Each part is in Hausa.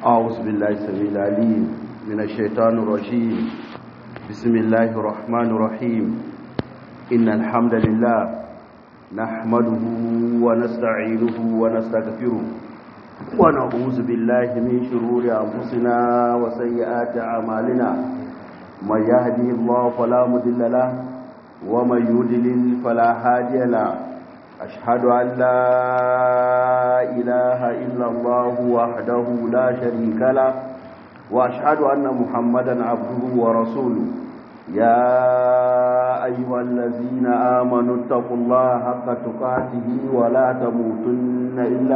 أعوذ بالله السميع العليم من الشيطان الرجيم بسم الله الرحمن الرحيم إن الحمد لله نحمده ونستعينه ونستغفره ونعوذ بالله من شرور أنفسنا وسيئات أعمالنا من يهدي الله فلا مضل له ومن يضلل فلا هادي له أشهد أن لا إله إلا الله وحده لا شريك له وأشهد أن محمدا عبده ورسوله يا أيها الذين آمنوا اتقوا الله حق تقاته ولا تموتن إلا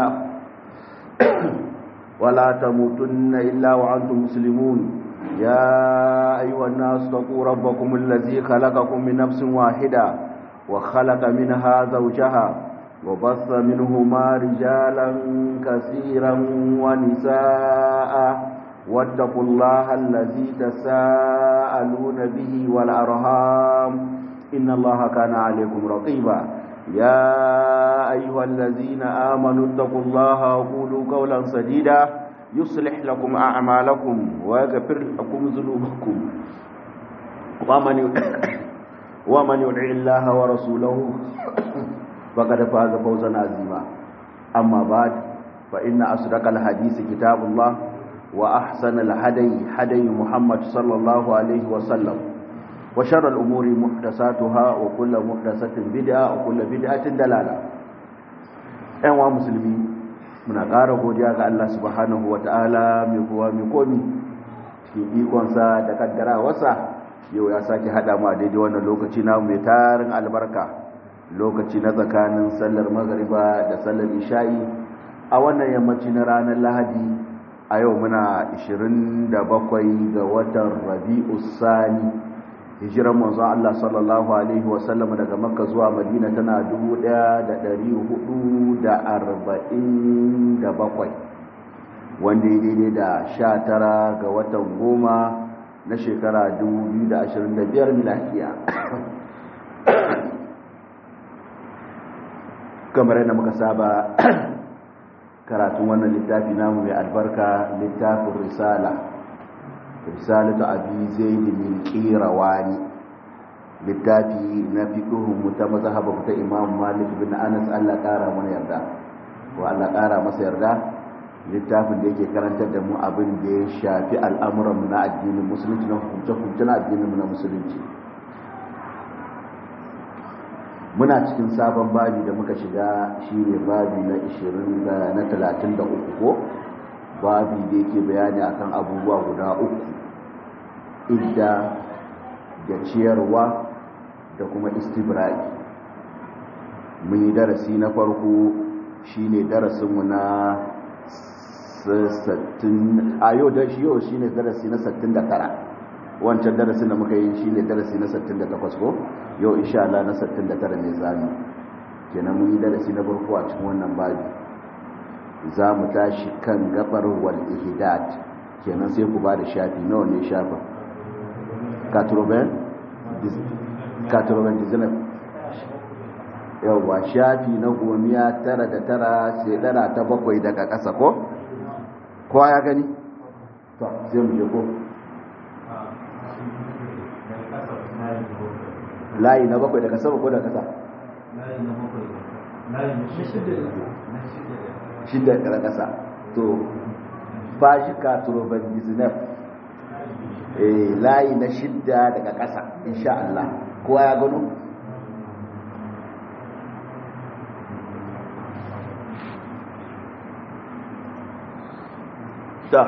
ولا تموتن إلا وأنتم مسلمون يا أيها الناس اتقوا ربكم الذي خلقكم من نفس واحدة وخلق منها زوجها وبث منهما رجالا كثيرا ونساء واتقوا الله الذي تساءلون به والأرهام إن الله كان عليكم رقيبا يا أيها الذين آمنوا اتقوا الله وقولوا قولا سديدا يصلح لكم أعمالكم ويغفر لكم ذنوبكم ومن ومن يطع الله ورسوله فقد فاز فوزا عظيما أما بعد فإن أصدق الحديث كتاب الله وأحسن الهدي هدي محمد صلى الله عليه وسلم وشر الأمور محدثاتها وكل محدثة بدعة وكل بدعة دلالة أيها مسلمين muna ƙara godiya ga Allah subhanahu wa ta'ala mai kowa mai komi cikin ikonsa da kaddarawarsa yau ya sake haɗa mu a daidai wannan lokaci na mai tarin albarka lokaci na tsakanin sallar magariba da sallar isha'i a wannan yammaci na ranar lahadi a yau muna 27 ga watan rabi'u sani hijiran manzo Allah sallallahu alaihi wasallam daga makka zuwa madina tana 1447 wanda ya daidai da 19 ga watan goma na shekara 2025 miladiya kamar yadda muka saba karatun wannan littafi namu mai albarka littafin risala risalatu abi zaid min qirawani littafi na fiqhu ta mazhabu ta imam malik bin anas Allah kara mana yarda wa Allah kara masa yarda littafin da yake karantar da mu abin da ya shafi al'amuran na addinin musulunci na hukunce-hukunce na addinin na musulunci muna cikin sabon babi da muka shiga shine babi na 20 na 33 ko babi da yake bayani akan abubuwa guda uku idda da ciyarwa da kuma istibra'i mun yi darasi na farko shine darasinmu na 60 a yau da shi yau shine darasi na 69 wancan darasin da muka yi shine darasi na 68 ko yau insha Allah na 69 ne zamu kenan mun yi darasi na farko a cikin wannan babi za mu tashi kan gabar wal ihdad kenan sai ku ba da shafi nawa ne shafin katroben katroben dizinab yawwa shafi na gomiya tara da tara sai dara ta bakwai daga ƙasa ko kowa ya gani to sai mu je ko layi na bakwai daga sama ko daga ƙasa layi na bakwai layi na shida shida daga ƙasa to ba shi katroben dizinab layi na shidda daga ƙasa insha Allah kowa ya gano ta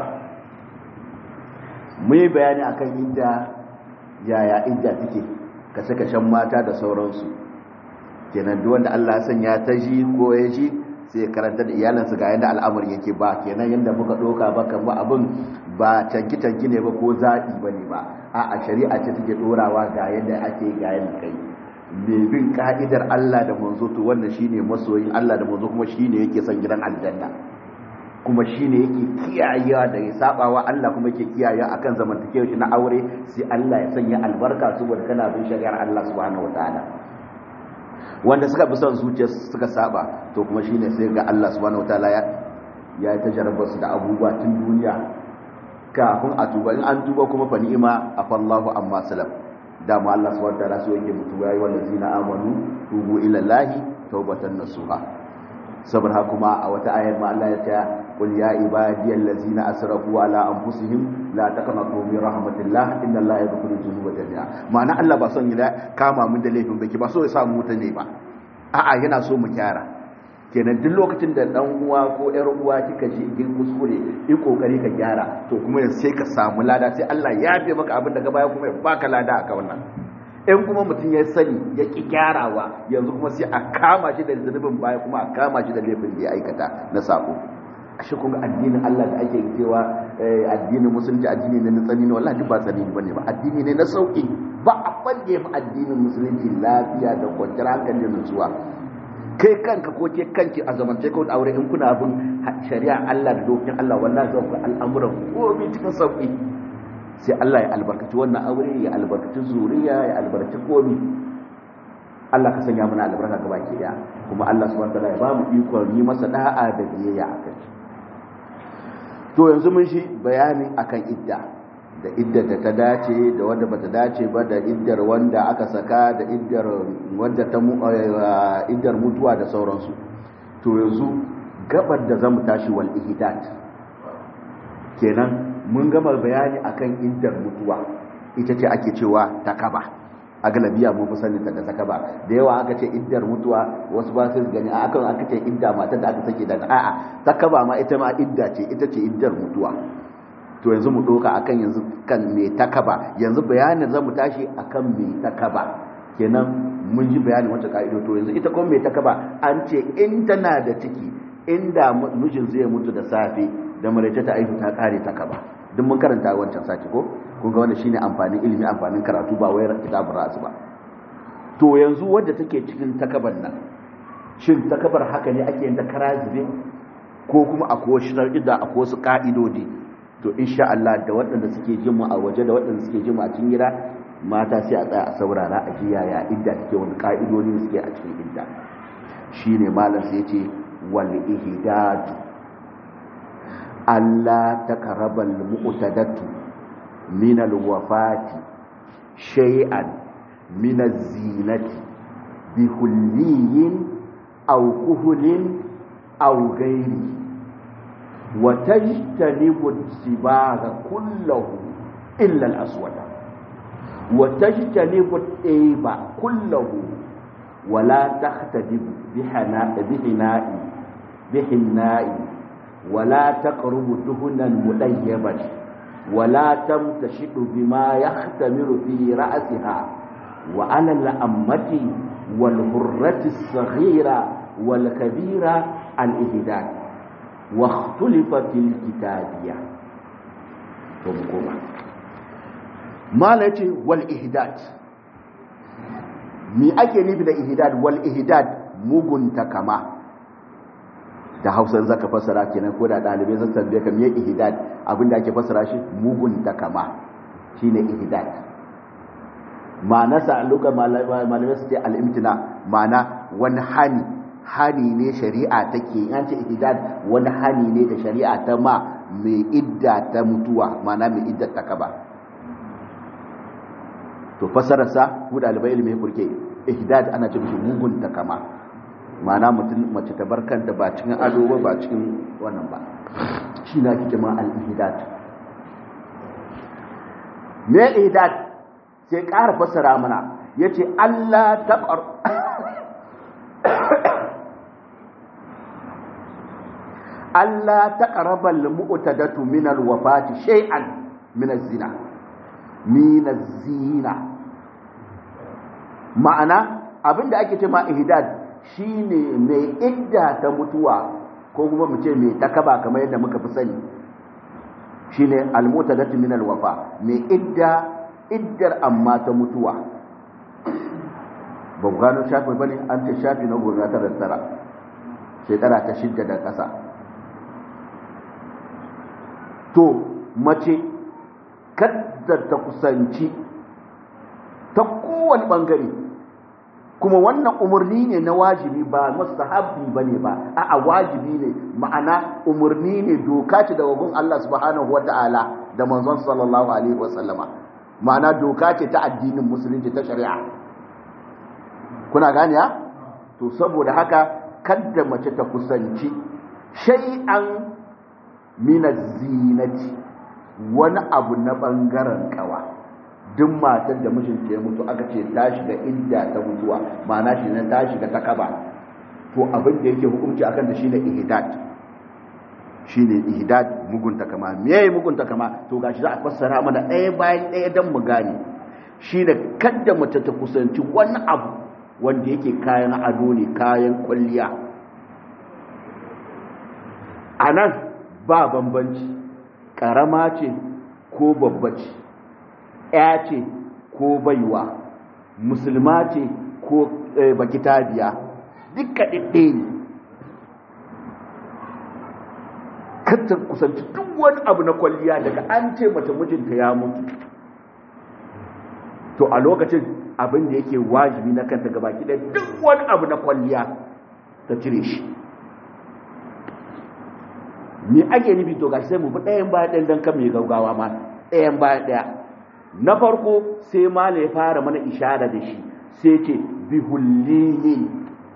mu yi bayani akan inda yaya inda take kashe-kashen mata da sauransu kenan duk wanda Allah ya sanya ta ji ko ya ji sai karanta da iyalansa ga yadda al'amari yake ba kenan yadda muka ɗoka ba kan ba abin ba canki-canki ne ba ko zaɓi ba ne ba a a shari'a ce take ɗorawa ga yadda ake ga yadda kai mai bin ka'idar Allah da manzo to wannan shine masoyin Allah da manzo kuma shine yake son gidan aljanna kuma shine yake kiyayewa da ya sabawa Allah kuma yake kiyaye akan zamantakewa shi na aure sai Allah ya sanya albarka saboda kana bin shari'ar Allah subhanahu wataala wanda suka bi son zuciya suka saba to kuma shine sai ga Allah subhanahu wataala ya ya yi ta jarabar su da abubuwa tun duniya kafin a tuba in an tuba kuma fa ni'ima afallahu amma salam dama Allah subhanahu wa ta'ala so yake mutu yayi wallazina amanu tubu ila lahi tawbatan nasuha saboda kuma a wata ayar ma Allah ya ce qul ya ibadiyal ladzina asrafu ala anfusihim la taqnatu min rahmatillah inna allaha yaghfiru dhunuba jami'a ma'ana Allah ba son ya kama mun da laifin baki ba so ya samu mutane ba a'a yana so mu kyara kenan duk lokacin da dan uwa ko yar uwa kika ji igin kuskure yi kokari ka gyara to kuma sai ka samu lada sai Allah ya yafe maka abin daga baya kuma ya baka lada aka wannan in kuma mutum ya sani ya ki gyarawa yanzu kuma sai a kama shi da zunubin baya kuma a kama shi da laifin da ya aikata na sako ashe kun ga addinin Allah da ake cewa addinin musulunci addini ne na tsani ne wallahi ba tsani bane ba addini ne na sauki ba abin da ya fi addinin musulunci lafiya da kwanciyar hankali da nutsuwa kai kanka ko ke kanki a zamance ko da aure in kuna bin shari'a Allah da dokokin Allah wallahi zan ku al'amuran komai cikin sauki sai Allah ya albarkaci wannan aure ya albarkaci zuriya ya albarkaci komai Allah ka sanya mana albarka gaba ke daya kuma Allah subhanahu wa ta'ala ya ba mu ikon yi masa da'a da biyayya akai to yanzu mun shi bayani akan idda da iddar da ta dace da wanda bata dace ba da iddar wanda aka saka da iddar wanda ta iddar mutuwa da sauransu to yanzu gabar da zamu tashi wal ihdat kenan mun gama bayani akan iddar mutuwa ita ce ake cewa takaba a galabiya mun fi sanin ta da takaba da yawa aka ce iddar mutuwa wasu ba su gani a akan aka ce idda matar da aka sake daga a'a takaba ma ita ma idda ce ita ce iddar mutuwa to yanzu mu doka akan yanzu kan me takaba yanzu bayanin zamu tashi akan me takaba kenan mun ji bayanin wata ka'ido to yanzu ita kuma me takaba an ce in tana da ciki inda mijin zai mutu da safe da maraice ta aihu ta kare takaba duk mun karanta wancan sati ko kun ga wannan shine amfanin ilimi amfanin karatu ba wai kitabun rasu ba to yanzu wadda take cikin takaban nan shin takabar haka ne ake yin ta karazibe ko kuma akwai wasu shar'ida akwai wasu ka'idodi to insha Allah da waɗanda suke jin mu a waje da waɗanda suke jin mu a cikin gida mata sai a tsaya a saurara a ji yaya idda take wani ka'idodi suke a cikin idda shine malam sai yace wal ihdadu Allah takarabal mu'tadatu min al wafati shay'an min az-zinati bi hulliyin aw kuhulin aw ghairihi وتجتنب السباغ كله إلا الأسود وتجتنب الإيب كله ولا تختدب بحناء بحناء بحناء ولا تقرب دهنا مليبا ولا تمتشط بما يختمر في رأسها وعلى الأمة والهرة الصغيرة والكبيرة الإهداد واختلف في الكتابية ما لتي والإهداد mi ake nufi da ihdad wal ihdad mugunta kama da hausan zaka fasara kenan ko da dalibai zan tambaye ka me ihdad abinda ake fasara shi mugunta kama shine ihdad ma'anarsa a lokacin malamai su ce al-imtina ma'ana wani hani hani ne shari'a take an ce ihdad wani hani ne da shari'a ta ma mai idda ta mutuwa mana mai idda ta kaba to fasararsa ku dalibai ilimin kurke ihdad ana ce mishi mugun ta kama mana mutum mace ta bar kanta ba cikin ado ba ba cikin wannan ba shi na kike ma al-ihdad me ihdad sai ƙara fasara mana yace Allah ta Allah ta ƙarabar mu'tadatu min alwafati shay'an min az-zina min az-zina ma'ana abinda ake ce ma ihdad shine mai idda ta mutuwa ko kuma mu ce mai takaba kamar yadda muka fi sani shine al-mu'tadatu min alwafa mai idda iddar amma ta mutuwa ba gano shafi bane an ce shafi na goma tara tara shekara ta shidda da ƙasa to mace kadda ta kusanci ta kowane ɓangare kuma wannan umarni ne na wajibi ba mustahabbi bane ba a'a wajibi ne ma'ana umarni ne doka ce daga gun Allah subhanahu wata'ala da manzon sallallahu alaihi wasallama ma'ana doka ce ta addinin musulunci ta shari'a kuna gane ya to saboda haka kadda mace ta kusanci shay'an min zinati wani abu na bangaren kawa duk matar da mijinta ya mutu aka ce ta shiga idda ta mutuwa ma'ana shi ne ta shiga ta kaba to abin da yake hukunci akan ta shine ihdad shine ihdad mugunta kama me yayi mugunta kama to gashi za a fassara mana ɗaya bayan ɗaya dan mu gane shine kadda mace ta kusanci wani abu wanda yake kayan ado ne kayan kwalliya anan ba bambanci karama ce ko babba ce ya ce ko baiwa musulma ce ko bakitabiya duka ɗiɗɗe ne kanta kusanci duk wani abu na kwalliya daga an ce mace mijinta ya mutu to a lokacin abin da yake wajibi na kanta gaba ɗaya duk wani abu na kwalliya ta cire shi me ake nufi to gashi sai mu bi ɗayan bayan ɗayan don kan mai gaugawa ma ɗayan bayan ɗaya na farko sai mala ya fara mana ishara da shi sai ce bihulliyin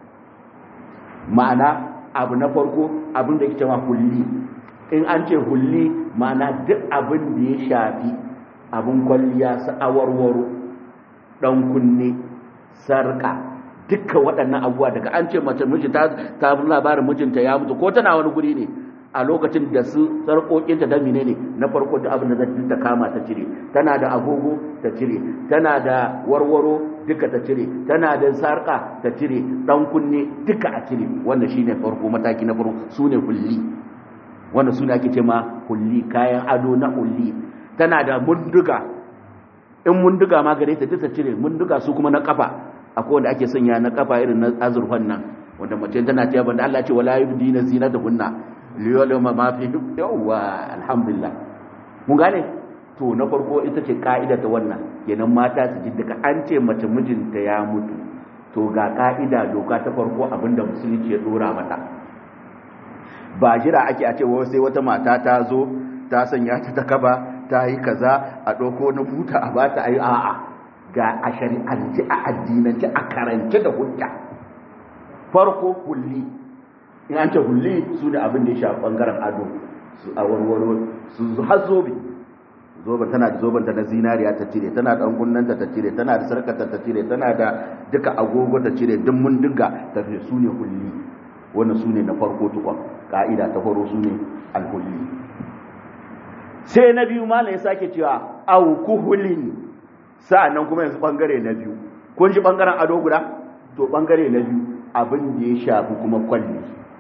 ma'ana abu na farko abin da ke cewa hulli in an ce hulli ma'ana duk abin da ya shafi abin kwalliya su awarwaro ɗan kunne sarƙa dukkan waɗannan abubuwa daga an ce mace miji ta ta labarin mijinta ya mutu ko tana wani guri ne a lokacin da su sarƙoƙinta da mine ne na farko da abin da zai ta kama ta cire tana da agogo ta cire tana da warwaro duka ta cire tana da sarƙa ta cire ɗan kunne duka a cire wannan shine farko mataki na farko su ne hulli wannan su ne ake ce ma hulli kayan ado na hulli tana da munduga in munduga ma gare ta ta cire munduga su kuma na kafa akwai wanda ake sanya na kafa irin na azurfan nan wanda mace tana ta banda Allah ce wala yubdina zinatahunna liyolama ma fi yawwa alhamdulillah mun gane to na farko ita ce ka'ida ta wannan kenan mata su ji daga an ce mace mijinta ya mutu to ga ka'ida doka ta farko abinda musulunci ya dora mata ba jira ake a ce wai sai wata mata ta zo ta sanya ta ta kaba ta yi kaza a ɗauko na buta a ba ta ayi a'a ga a shari'ance a addinance a karance da hujja farko kulli in an ce hulli su ne abin da ya shafi bangaren ado su a warwaro su har zobe zoben tana da zobenta na zinariya ta cire tana da angunnanta ta cire tana da sarkata ta cire tana da duka agogo ta cire duk mun dinga ta fi su ne hulli wannan su ne na farko tukon ka'ida ta faro su ne alhulli sai na biyu mala ya sake cewa aukuhulin sa'annan kuma yanzu bangare na biyu kun ji bangaren ado guda to bangare na biyu abin da ya shafi kuma kwalli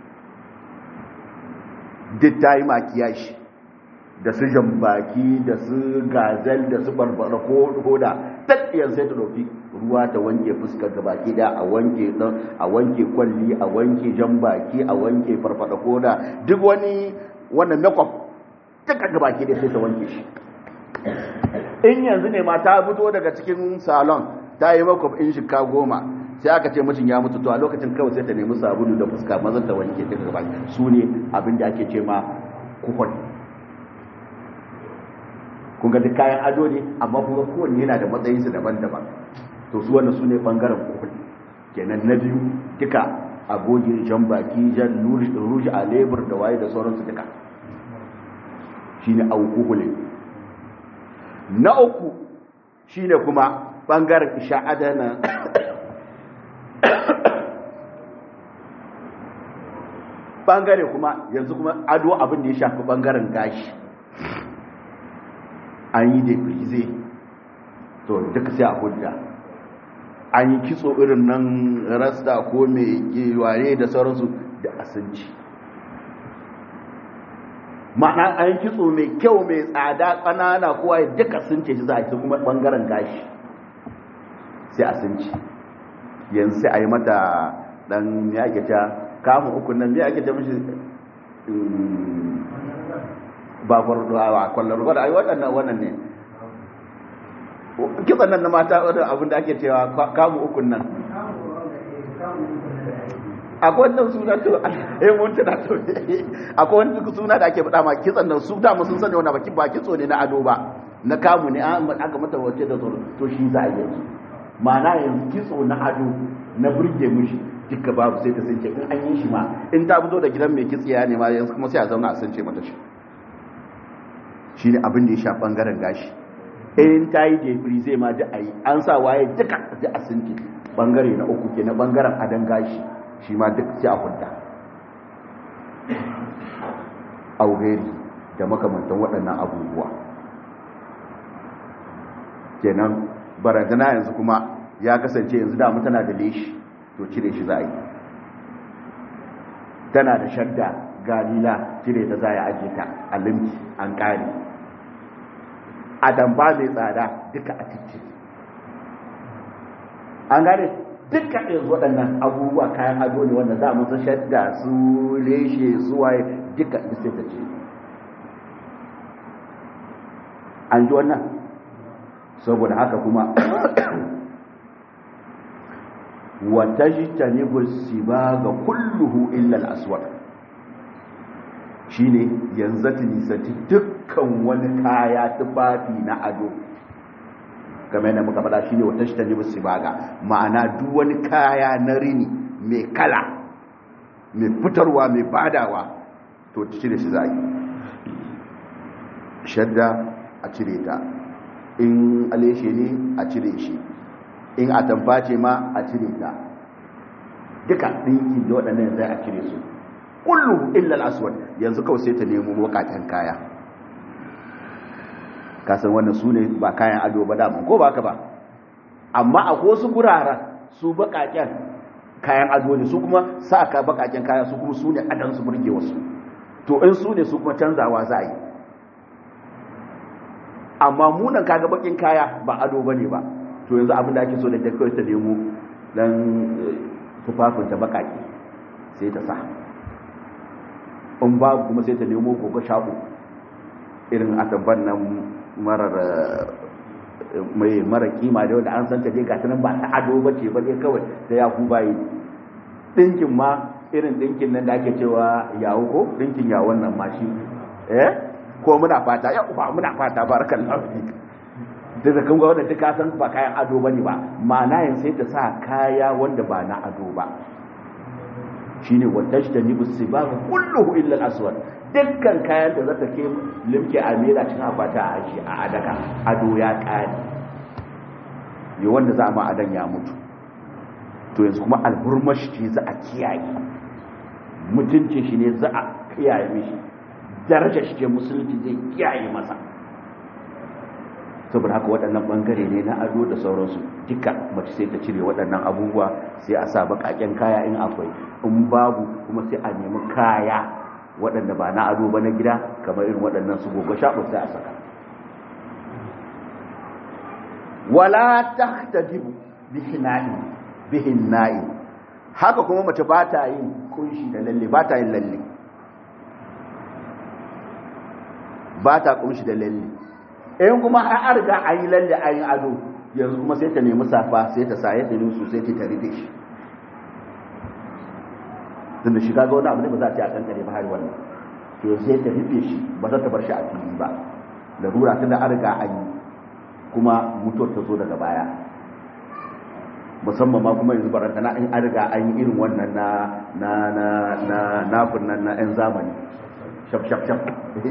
duk ta yi makiyashi da su jambaki da su gazel da su barbara ko hoda tattiyar sai ta ɗauki ruwa ta wanke fuskar gabaki da a wanke a wanke kwalli a wanke jambaki a wanke farfada koda duk wani wannan makeup duka gabaki da sai ta wanke shi in yanzu ne ma ta fito daga cikin salon ta yi makeup in shika goma sai aka ce mijin ya mutu to a lokacin kawai sai ta nemi sabulu da fuska maza ta wanke ta gaba su ne abin da ake ce ma kuhon kun ga duk kayan ado ne amma kuma kowanne yana da matsayinsu daban-daban to su wannan su ne bangaren kuhon kenan na biyu duka agogi jan baki jan ruji a lebur da waye da sauransu duka shine aukuhulin na uku shine kuma bangaren isha'adana bangare kuma yanzu kuma ado abin da ya shafi bangaren gashi an yi da frize to duka sai a hujja an yi kitso irin nan rasta ko mai geware da sauransu da asanci ma'ana an yi kitso mai kyau mai tsada ƙanana kowa ya duka sun ce shi za a ci kuma bangaren gashi sai asanci yanzu sai a yi mata dan ya ta kamun ukun nan biya ake ta mishi ba kwararwa kwallon ruwa da ai waɗannan wannan ne kitsan nan na mata wadda abin da ake cewa kamun ukun nan akwai wannan suna to eh mun tana to akwai wani suna da ake faɗa ma kitsan nan su da mu sun sani wannan baki ba kitso ne na ado ba na kamu ne an aka mata wace da tsoro to shi za a yi ma'ana yanzu kitso na ado na burge mushi duka babu sai ta sance in an yi shi ma in ta fito da gidan mai kitsiya ne ma yanzu kuma sai a zauna a sance mata shi shine abin da ya sha bangaren gashi in ta yi jefiri zai ma da a yi an sa waye duka da a sinke bangare na uku ke na bangaren adan gashi shi ma duk sai a hudda aureri da makamantan waɗannan abubuwa kenan barantana yanzu kuma ya kasance yanzu damu tana da leshi to cire shi za a yi tana da shadda galila cire ta za a ajiye ta a limki an ƙare a damba mai tsada duka a cikin an gane duka yanzu waɗannan abubuwa kayan ado ne wanda za mu su shadda su leshe su waye duka sai ta ce an ji wannan saboda haka kuma wata shi ta ba ga kulluhu illal aswad shi ne yanzu ta nisanci dukkan wani kaya tufafi na ado game da muka faɗa shi ne wata shi ta ba ga ma'ana duk wani kaya na rini mai kala mai fitarwa mai badawa to ta cire shi za yi shadda a cire ta in aleshe ne a cire shi in a tambace ma a cire ta duka ɗinki da waɗannan zai a cire su kullum illal aswad yanzu kawai sai ta nemo wakaken kaya kasan wannan su ne ba kayan ado ba dama ko ba ka ba amma a wasu guraren su bakaken kayan ado ne su kuma sa ka bakaken kaya su kuma su ne adan su burge wasu to in su ne su kuma canzawa za a yi amma munan kaga bakin kaya ba ado bane ba to yanzu abin da ake so da ta kawai ta nemo dan tufafin ta bakaki sai ta sa in babu kuma sai ta nemo gogo shago irin atamban nan marar mai mara kima da wanda an san ta dai gata nan ba ta ado ba ce ba dai kawai da ya ku bayi dinkin ma irin dinkin nan da ake cewa yawo ko dinkin yawon nan ma shi eh ko muna fata ya uba muna fata barakallahu fik da kan ga wanda duka san ba kayan ado bane ba ma'ana yin sai ta sa kaya wanda ba na ado ba shine watajtani busibab kulluhu illa al-aswad dukkan kayan da zata ke limke a mera cikin akwata a aji a adaka ado ya kare yi wanda za ma adan ya mutu to yanzu kuma alburmashi ce za a kiyaye mutunci shi ne za a kiyaye mishi darajar shi ce musulunci zai kiyaye masa saboda haka waɗannan ɓangare ne na ado da sauransu duka mace sai ta cire waɗannan abubuwa sai a sa baƙaƙen kaya in akwai in babu kuma sai a nemi kaya waɗanda ba na ado ba na gida kamar irin waɗannan su gogo shaɓo sai a saka wala tahtadibu bihina'i bihinna'i haka kuma mace ba ta yin kunshi da lalle ba ta yin lalle ba ta kunshi da lalle in kuma har riga an yi lalle an yi ado yanzu kuma sai ta nemi safa sai ta saye ta nusu sai ta rufe shi tunda shi kaga wani abu ne ba za a ce a kankare ba har wannan to sai ta rufe shi ba za ta bar shi a fili ba larura tunda an riga an yi kuma mutuwar ta zo daga baya musamman ma kuma yanzu barantana in an riga an yi irin wannan na na na na nafin nan na yan zamani shaf shaf shaf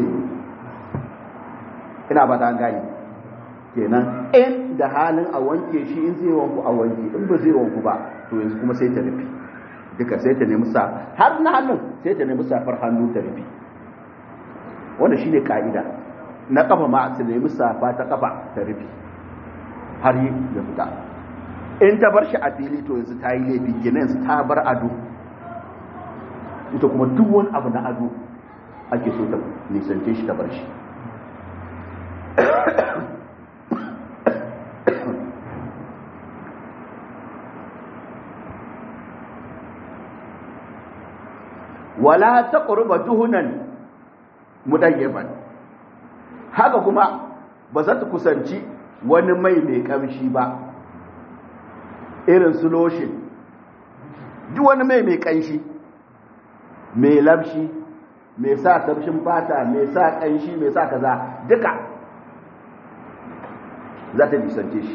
ina ba ta gani kenan in da halin a wanke shi in zai wanku a wanke in ba zai wanku ba to yanzu kuma sai ta rufe duka sai ta nemi sa har na hannun sai ta nemi safar hannu ta rufe wanda shine ka'ida na kafa ma ta nemi safa ta kafa ta rufe har yi ya fita in ta bar shi a fili to yanzu ta yi laifi kenan yanzu ta bar ado ita kuma duk wani abu na ado ake so ta nisance shi ta bar shi wala ta ƙurba duhunan mudayyaban haka kuma ba za ta kusanci wani mai mai ƙamshi ba irin su loshin duk wani mai mai kanshi mai labshi mai sa tafshin fata mai sa kanshi mai sa kaza duka za ta nisance shi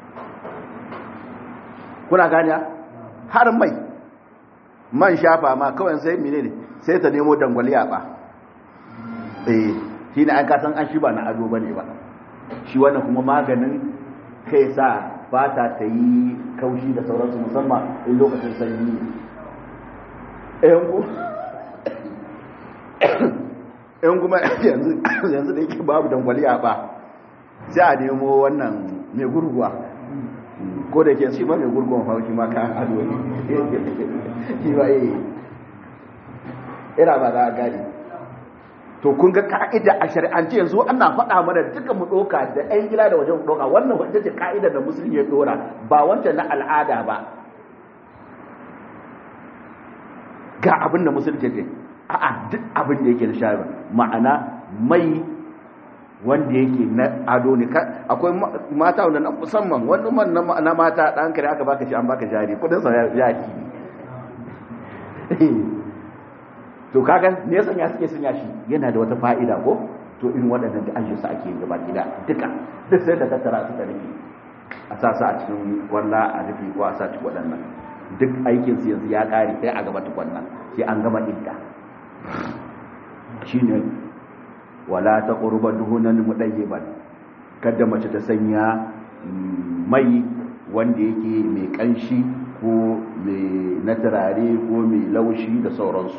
kuna gani har mai man shafa ma kawai sai mine ne sai ta nemo dangwaliya ba eh shi ne an kasan an shi ba na ado ba ne ba shi wannan kuma maganin kai sa fata ta yi kaushi da sauransu musamman in lokacin sanyi in kuma yanzu da yake babu dangwaliya ba sai a nemo wannan mai gurguwa ko da ke shi ba mai gurguwa hauki ma kan ado ne shi ba yi ira ba za a gari to kun ga ka'ida a shari'ance yanzu ana faɗa mana duka mu ɗoka da ɗan gida da wajen ɗoka wannan wadda ce ka'ida da musulmi ya ɗora ba wancan na al'ada ba ga abin da musulmi ce a'a duk abin da yake da shari'a ma'ana mai wanda yake na ado ne akwai mata wanda na musamman wani man na mata ɗan kare aka baka shi an baka jari kudin sa ya to kaga me yasa ya suke sanya shi yana da wata fa'ida ko to irin waɗannan da ajiye su ake gaba gida duka duk sai da tattara su da rufe a sa su a cikin walla a rufe ko a sa cikin waɗannan duk aikin su yanzu ya ƙare sai a gaba tukwanna sai an gama idda shine wala ta qurba duhunan mudayyiban kada mace ta sanya mai wanda yake mai kanshi ko mai na turare ko mai laushi da sauransu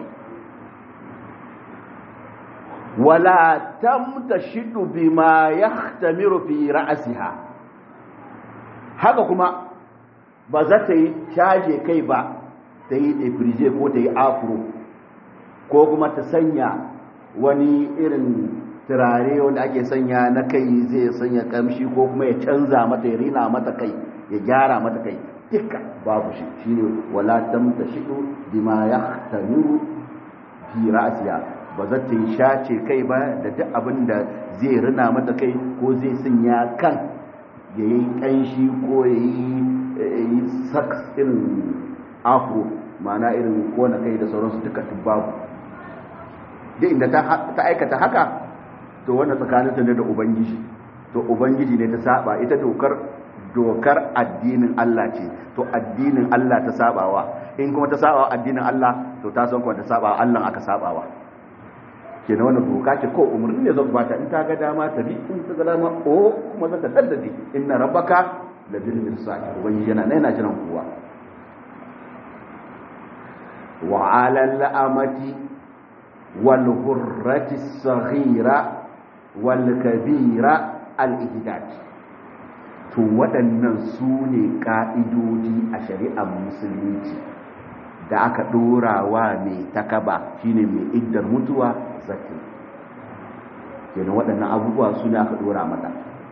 wala tamtashidu bima yahtamiru fi ra'siha haka kuma ba za ta yi caje kai ba ta yi defrize ko ta yi afro ko kuma ta sanya wani irin turare wanda ake sanya na kai zai sanya kamshi ko kuma ya canza mata ya rina mata kai ya gyara mata kai duka babu shi shine wala tamtashidu bima yahtamiru fi ra'siha ba za ta yi shace kai ba da duk abin da zai rina mata kai ko zai sanya kan ya yi ƙanshi ko ya yi saks irin afro mana irin kona kai da sauransu duka babu duk inda ta aikata haka to wannan tsakaninta ne da ubangiji to ubangiji ne ta saba ita dokar dokar addinin Allah ce to addinin Allah ta sabawa in kuma ta sabawa addinin Allah to ta san kuma ta sabawa Allah aka sabawa ke na wannan doka ce ko umarni ne zan bata in ta ga dama ta bi in ta ga dama o kuma zaka taddade inna rabbaka la bil mirsad ubangiji yana nan yana jiran kowa wa ala al amati wal hurrati saghira wal kabira al ihdad to waɗannan su ne ƙa'idodi a shari'ar musulunci da aka ɗora wa mai takaba shine mai iddar mutuwa zaki kenan waɗannan abubuwa su ne aka ɗora mata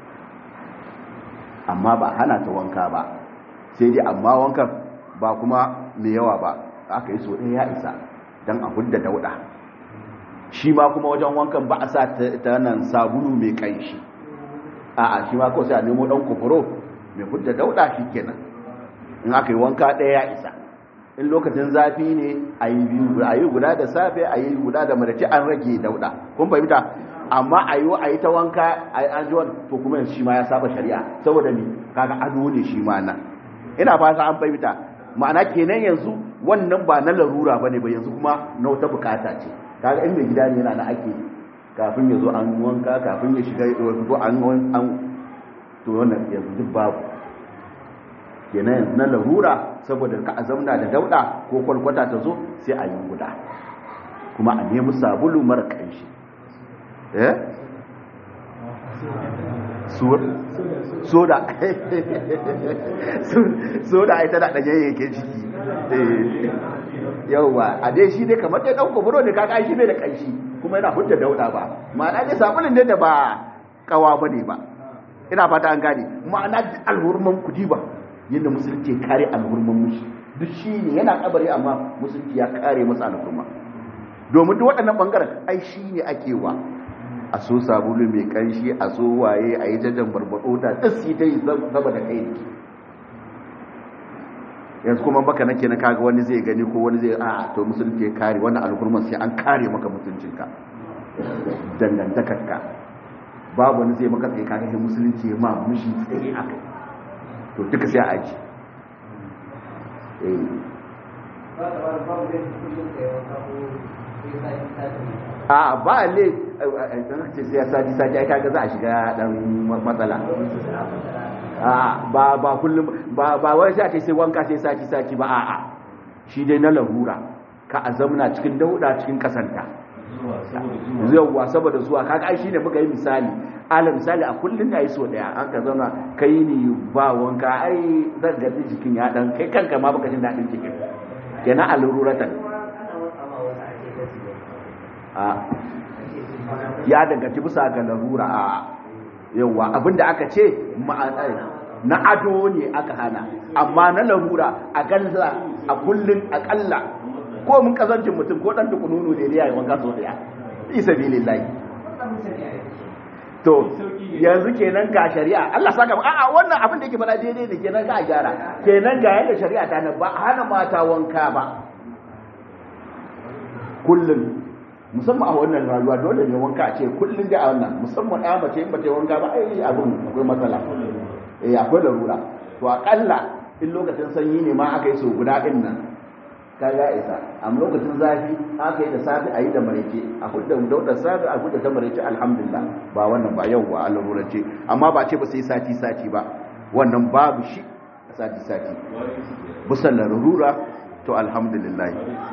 amma ba hana ta wanka ba sai dai amma wankan ba kuma mai yawa ba aka yi so ɗaya ya isa don a hudda dauɗa shi ma kuma wajen wankan ba a sa ta nan sabulu mai ƙanshi a'a shi ma kawai sai a nemo ɗan kufuro mai hudda dauɗa shi kenan in aka yi wanka ɗaya ya isa in lokacin zafi ne a yi biyu a yi guda da safe a yi guda da madace an rage dauda kun fahimta amma a yi a yi ta wanka a yi an ji to kuma yanzu shi ma ya saba shari'a saboda ni kaga ado ne shi ma nan ina fata an fahimta ma'ana kenan yanzu wannan ba na larura bane ba yanzu kuma na wata bukata ce kaga in mai gida ne yana na ake kafin ya zo an wanka kafin ya shiga ya fito an an to wannan yanzu duk babu kenan yanzu na larura saboda ka azamna da dauda ko kwalkwata ta zo sai a yi guda kuma a nemi sabulu mara kanshi eh soda soda ai tana ɗanye yake ciki yauwa a dai shi dai kamar dai ɗauka buro ne kaka shi bai da kanshi kuma yana hujjar dauda ba ma'ana dai sabulun ne da ba kawa ba ne ba ina fata an gane ma'ana alhurman kudi ba yadda musulunci kare alhurman mushi duk shi ne yana kabari amma musulunci ya kare masa alhurma domin duk waɗannan ɓangaren ai shi ne ake wa a so sabulu mai ƙanshi a so waye a yi jajen barbaɗo da ɗasi ta yi zaba da kai yanzu kuma baka nake na kaga wani zai gani ko wani zai a to musulunci ya kare wannan alhurman sai an kare maka mutuncinka dangantakarka babu wani zai maka tsaye kaga sai musulunci ya ma mushi tsaye a kai to duka sai a aji a ba le ce sai ya sati sati ai kaga za a shiga dan matsala a ba ba kullum ba ba wai sai a ce sai wanka sai sati sati ba a'a shi dai na larura ka azamna cikin dauda cikin kasanta yawwa saboda zuwa kaga ai shine muka yi misali ala misali a kullun da yi so daya an ka zauna kai ni ba wanka ai zan ga jikin ya dan kai kanka ma baka jin dadin jikin kenan a lururatan a ya danganci bisa ga larura a yawwa abinda aka ce na ado ne aka hana amma na larura a galla a kullun akalla ko mun kazancin mutum ko dan dukununu ne ya yi wanka so daya isa bilillahi to yanzu kenan ga shari'a Allah saka a'a wannan abin da yake fara daidai ne kenan ga gyara kenan ga yadda shari'a ta nan ba hana mata wanka ba kullum musamman a wannan rayuwa dole ne wanka a ce kullum da a wannan musamman ɗaya mace in ba ta wanka ba ai abin akwai matsala eh akwai larura to akalla in lokacin sanyi ne ma aka yi so guda din nan ka ya isa amma lokacin zafi aka yi da safi a yi da maraice a hudda daudar safi a hudda ta maraice alhamdulillah ba wannan ba yau ba a larurance amma ba ce ba sai sati sati ba wannan babu shi a sati sati busan larura to alhamdulillah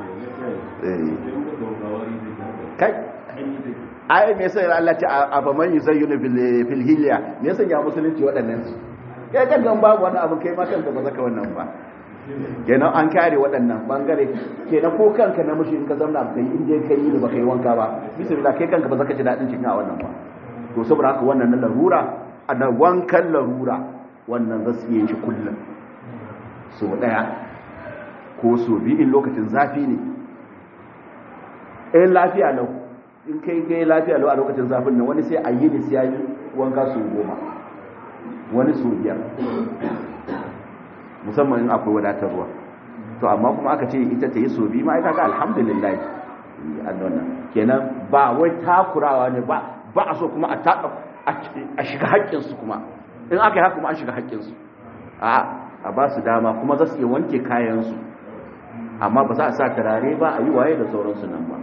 kai ai me yasa Allah ta aba man yuzayyinu fil hilya me yasa ya musulunci waɗannan su kai kan babu wani abu kai ma kanka ba zaka wannan ba kenan an kare waɗannan bangare kenan ko kanka na mushi in ka zauna ka yi inda ka yi ba ka yi wanka ba bismillah kai kanka ba zaka ji daɗin cikin a wannan ba to saboda haka wannan na larura a na wankan larura wannan za su yi shi kullum so ɗaya ko so biyu in lokacin zafi ne in lafiya lau in kai kai lafiya lau a lokacin zafin nan wani sai a yi ne sai ya yi wanka su goma wani so biyar musamman in akwai wadatar ruwa to amma kuma aka ce ita ta yi so bi ma ita ga alhamdulillah annona kenan ba wai takurawa ne ba ba a so kuma a taka a shiga haƙƙin su kuma in aka yi haka kuma an shiga haƙƙin su a a ba su dama kuma za su iya wanke kayan su amma ba za a sa turare ba a yi waye da sauransu nan ba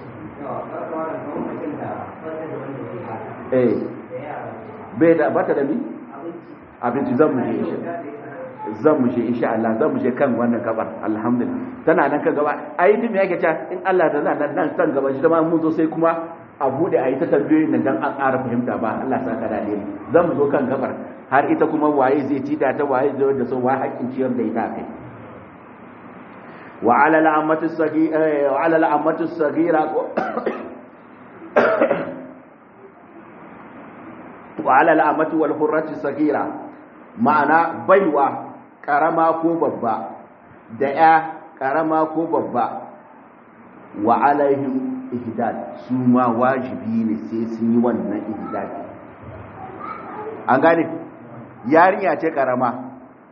eh bai da bata da mi abinci zan mu je zan mu je insha Allah zan mu je kan wannan gabar alhamdulillah tana nan kan gaba ai din me yake cewa in Allah da nan nan san gaba shi ma mun zo sai kuma a bude ayi ta tambayoyin nan dan an ƙara fahimta ba Allah saka da ne zan mu zo kan gabar har ita kuma waye zai ci da ta waye zai da so wa haƙin ciyar da ita kai wa ala al'ammatu sagira wa ala al'ammatu sagira wa ala al'ammatu wal hurrati sagira ma'ana baiwa karama ko babba da ya karama ko babba wa alaihim ihdad su ma wajibi ne sai sun yi wannan ihdad an gane yarinya ce karama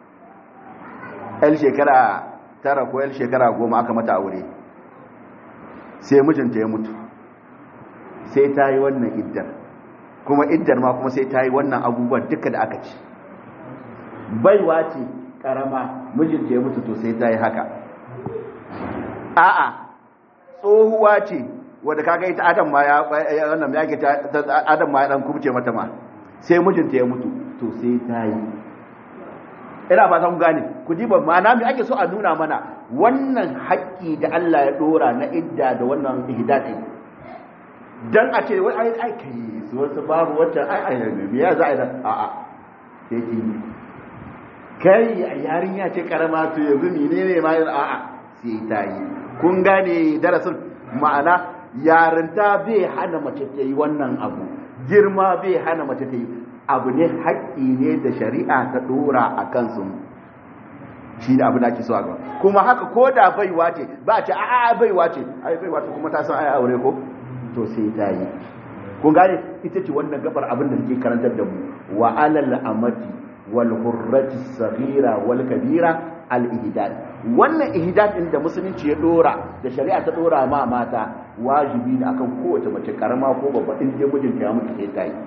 el shekara tara ko el shekara goma aka mata aure sai mijinta ya mutu sai ta yi wannan iddar kuma iddar ma kuma sai ta yi wannan abubuwan duka da aka ci baiwa ce karama mijinta ya mutu to sai ta yi haka a'a tsohuwa ce wadda kaga ita adam ma ya wannan ya ke adam ma ya dan kubce mata ma sai mijinta ya mutu to sai ta yi ina ba ta ku gane ku diba ma'ana me ake so a nuna mana wannan haƙƙi da Allah ya dora na idda da wannan ihdadi dan a ce wai ai ai kai su wasu babu wata ai ai me ya za a yi a'a sai ki kai a yarinya ce karama to yanzu menene ma a'a sai ta yi kun gane darasin ma'ana yarinta bai hana mace ta yi wannan abu girma bai hana mace ta yi abu ne haƙƙi ne da shari'a ta ɗora a kansu shi da abu da ake so a gaba kuma haka ko da baiwa ce ba a ce a a baiwa ce ai baiwa ce kuma ta san ai aure ko to sai ta yi kun gane ita ce wannan gabar abin da take karantar da mu wa alal amati wal hurrati saghira wal kabira al ihdad wannan ihdad din da musulunci ya dora da shari'a ta dora ma mata wajibi ne akan kowace mace karama ko babba in je mijinta ya mutu sai ta yi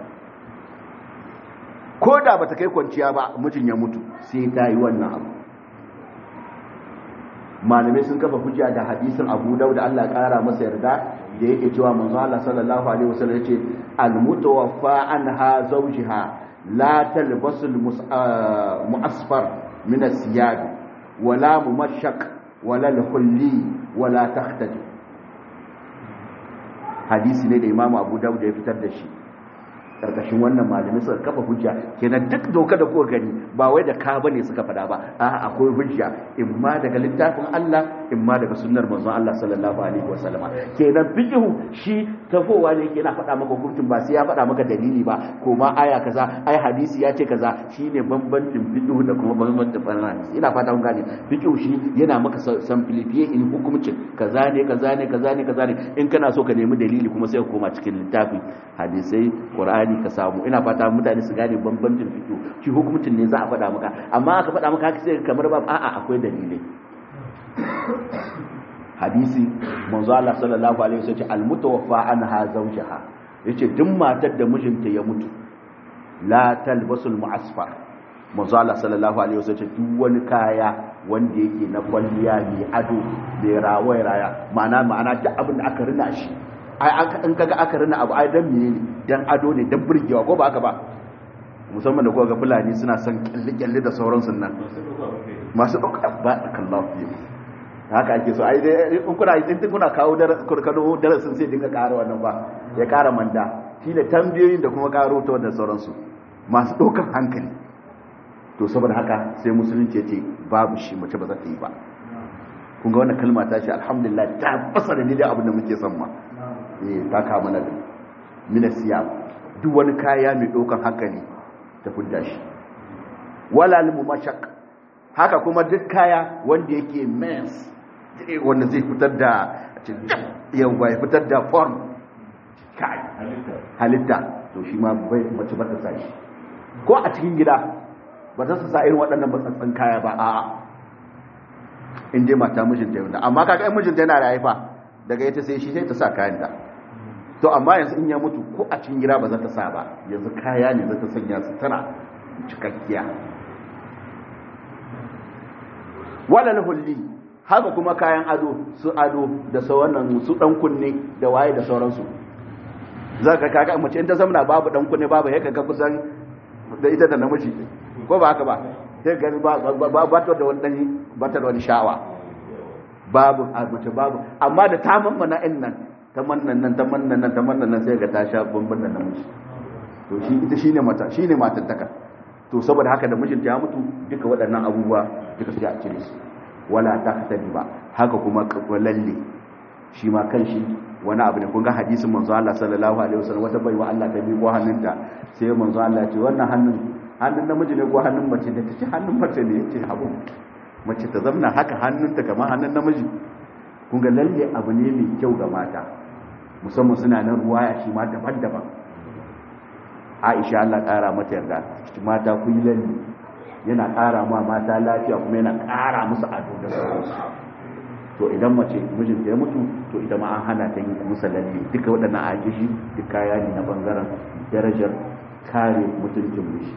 ko da bata kai kwanciya ba mijin ya mutu sai ta yi wannan abu malamai sun kafa hujja da hadisin Abu Dawud da Allah ya kara masa yarda da yake cewa manzo Allah sallallahu alaihi wasallam yace al-mutawaffa anha zawjiha la talbasu al-mu'asfar min as-siyab wala mumashshaq wala al-hulli wala tahtadi hadisi ne da Imam Abu Dawud ya fitar da shi karkashin wannan malamai suka kafa hujja kenan duk doka da kuka gani ba wai da ka bane suka faɗa ba a akwai hujja in ma daga littafin Allah in ma daga sunnar manzon Allah sallallahu alaihi wasallama kenan fiqhu shi tafowa ne yake na faɗa maka hukuncin ba sai ya faɗa maka dalili ba ko ma aya kaza ai hadisi ya ce kaza shine bambancin fiqhu da kuma bambancin hadisi ina fata kun gane fiqhu shi yana maka simplify in hukuncin kaza ne kaza ne kaza ne kaza ne in kana so ka nemi dalili kuma sai ka koma cikin littafi hadisai qur'ani Qur'ani ka samu ina fata mutane su gane bambancin fito shi hukuncin ne za a faɗa maka amma aka faɗa maka haka sai kamar ba a'a akwai dalilai hadisi manzo Allah sallallahu alaihi wasallam al-mutawaffa anha zawjaha yace duk matar da mijinta ya mutu la talbasul mu'asfar manzo Allah sallallahu alaihi wasallam duk wani kaya wanda yake na kwalliya mai ado mai rawaya raya ma'ana ma'ana duk abin da aka rina shi ai in kaga aka rina abu ai dan menene dan ado ne dan burgewa ko ba haka ba musamman da koga fulani suna son kyalle kyalle da sauransu nan masu dauka ba kallahu fi haka ake so ai dai in kuna in kuna kawo kurkano darasin sai dinga ƙara wannan ba ya ƙara manda shine tambayoyin da kuma ƙaro ta wannan sauransu masu ɗaukar hankali to saboda haka sai musulunci ya ce babu shi mace ba za ta yi ba kun ga wannan kalma ta ce alhamdulillah ta fasara ne da abin da muke son ma ta kama na mina siya duk wani kaya mai ɗaukan hankali ta fudda shi wala limu mashak haka kuma duk kaya wanda yake mens wanda zai fitar da yawa ya fitar da form kai halitta to shi ma bai mace ba ta sa shi ko a cikin gida ba ta sa irin waɗannan matsatsan kaya ba a'a in dai mata mijinta yau amma kaga in mijinta yana da haifa daga ita sai shi sai ta sa kayan da to amma yanzu in ya mutu ko a cikin gida ba za ta sa ba yanzu kaya ne za ta sanya su tana cikakkiya walal hulli haka kuma kayan ado su ado da sauran su dan kunne da waye da sauransu za ka kaga mace in ta zamana babu dan kunne babu ya kaga kusan da ita da namiji ko ba haka ba sai ga ba ba ta da wani ba ta da wani sha'awa babu a mace babu amma da ta mammana in nan ta mannan nan ta mannan nan ta mannan nan sai ga ta sha bamban da namiji to shi ita shine mata shine matan taka to saboda haka da mijinta ya mutu duka waɗannan abubuwa duka sai a cire su wala taqtadi ba haka kuma lalle shi ma kanshi wani abu ne kun ga hadisin manzo Allah sallallahu alaihi wasallam wata baiwa Allah ta miƙo hannunta sai manzo Allah ya ce wannan hannun hannun namiji ne ko hannun mace da ta ce hannun mace ne yace abu mace ta zamna haka hannunta kamar hannun namiji kun ga lalle abu ne mai kyau ga mata musamman suna nan ruwaya shi ma daban-daban Aisha Allah ƙara mata yarda mata ku yi lalle yana ƙara ma mata lafiya kuma yana ƙara musu ado da sauransu to idan mace mijinta ya mutu to ita ma an hana ta yi musa lalle duka waɗannan ajishi duk kaya ne na ɓangaren darajar kare mutuncin miji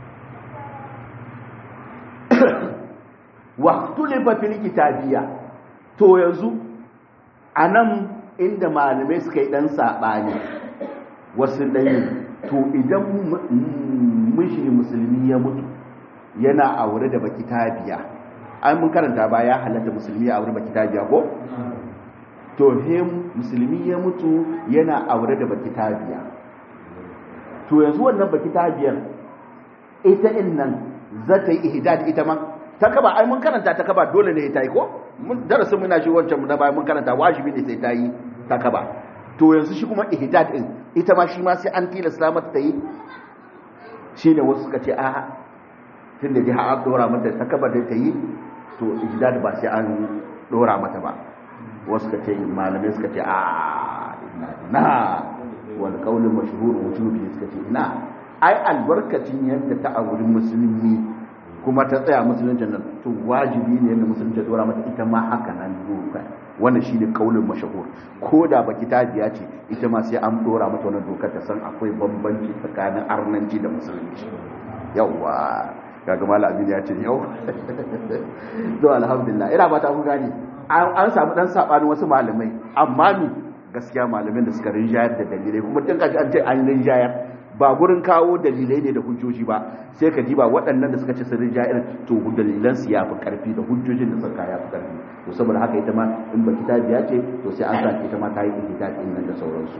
waqtulifa fil kitabiya to yanzu anan inda malamai suka yi dan sabani wasu ɗayin to idan miji musulmi ya mutu yana aure da baki tabiya an mun karanta ba ya halatta musulmi ya aure baki tabiya ko to he musulmi ya mutu yana aure da baki tabiya to yanzu wannan baki tabiyar ita in nan za ta yi ihdad ita ma ta kaba ai mun karanta ta kaba dole ne ta yi ko mun darasin muna shi wancan mu na baya mun karanta wajibi ne sai ta yi ta kaba to yanzu shi kuma ihdad din ita ma shi ma sai an tilasta mata ta yi shine wasu suka ce a tunda dai har dora mata ta kaba da ta yi to ihdad ba sai an dora mata ba wasu suka ce malamai suka ce a na wal qawl mashhur wujubi suka ce ina ai albarkacin yadda ta auri musulmi kuma ta tsaya musulunci nan to wajibi ne yadda musulunci ya dora mata ita ma haka nan doka wannan shine kaulin mashahur ko da baki ta biya ce ita ma sai an dora mata wannan dokar ta san akwai bambanci tsakanin arnanci da musulunci yawa kaga malam abin ya ce yau to alhamdulillah ina ba ta ku gani an samu dan sabanin wasu malamai amma ni gaskiya malamin da suka rinjayar da dalilai kuma tun kaji an ce an rinjayar ba gurin kawo dalilai ne da hujjoji ba sai ka ji ba waɗannan da suka ce sun rinjayar to dalilan su yafi karfi da hujjojin da suka yafi karfi to saboda haka ita ma in ba kitabiya ce to sai an sa ita ma ta yi ihtijaji din nan da sauransu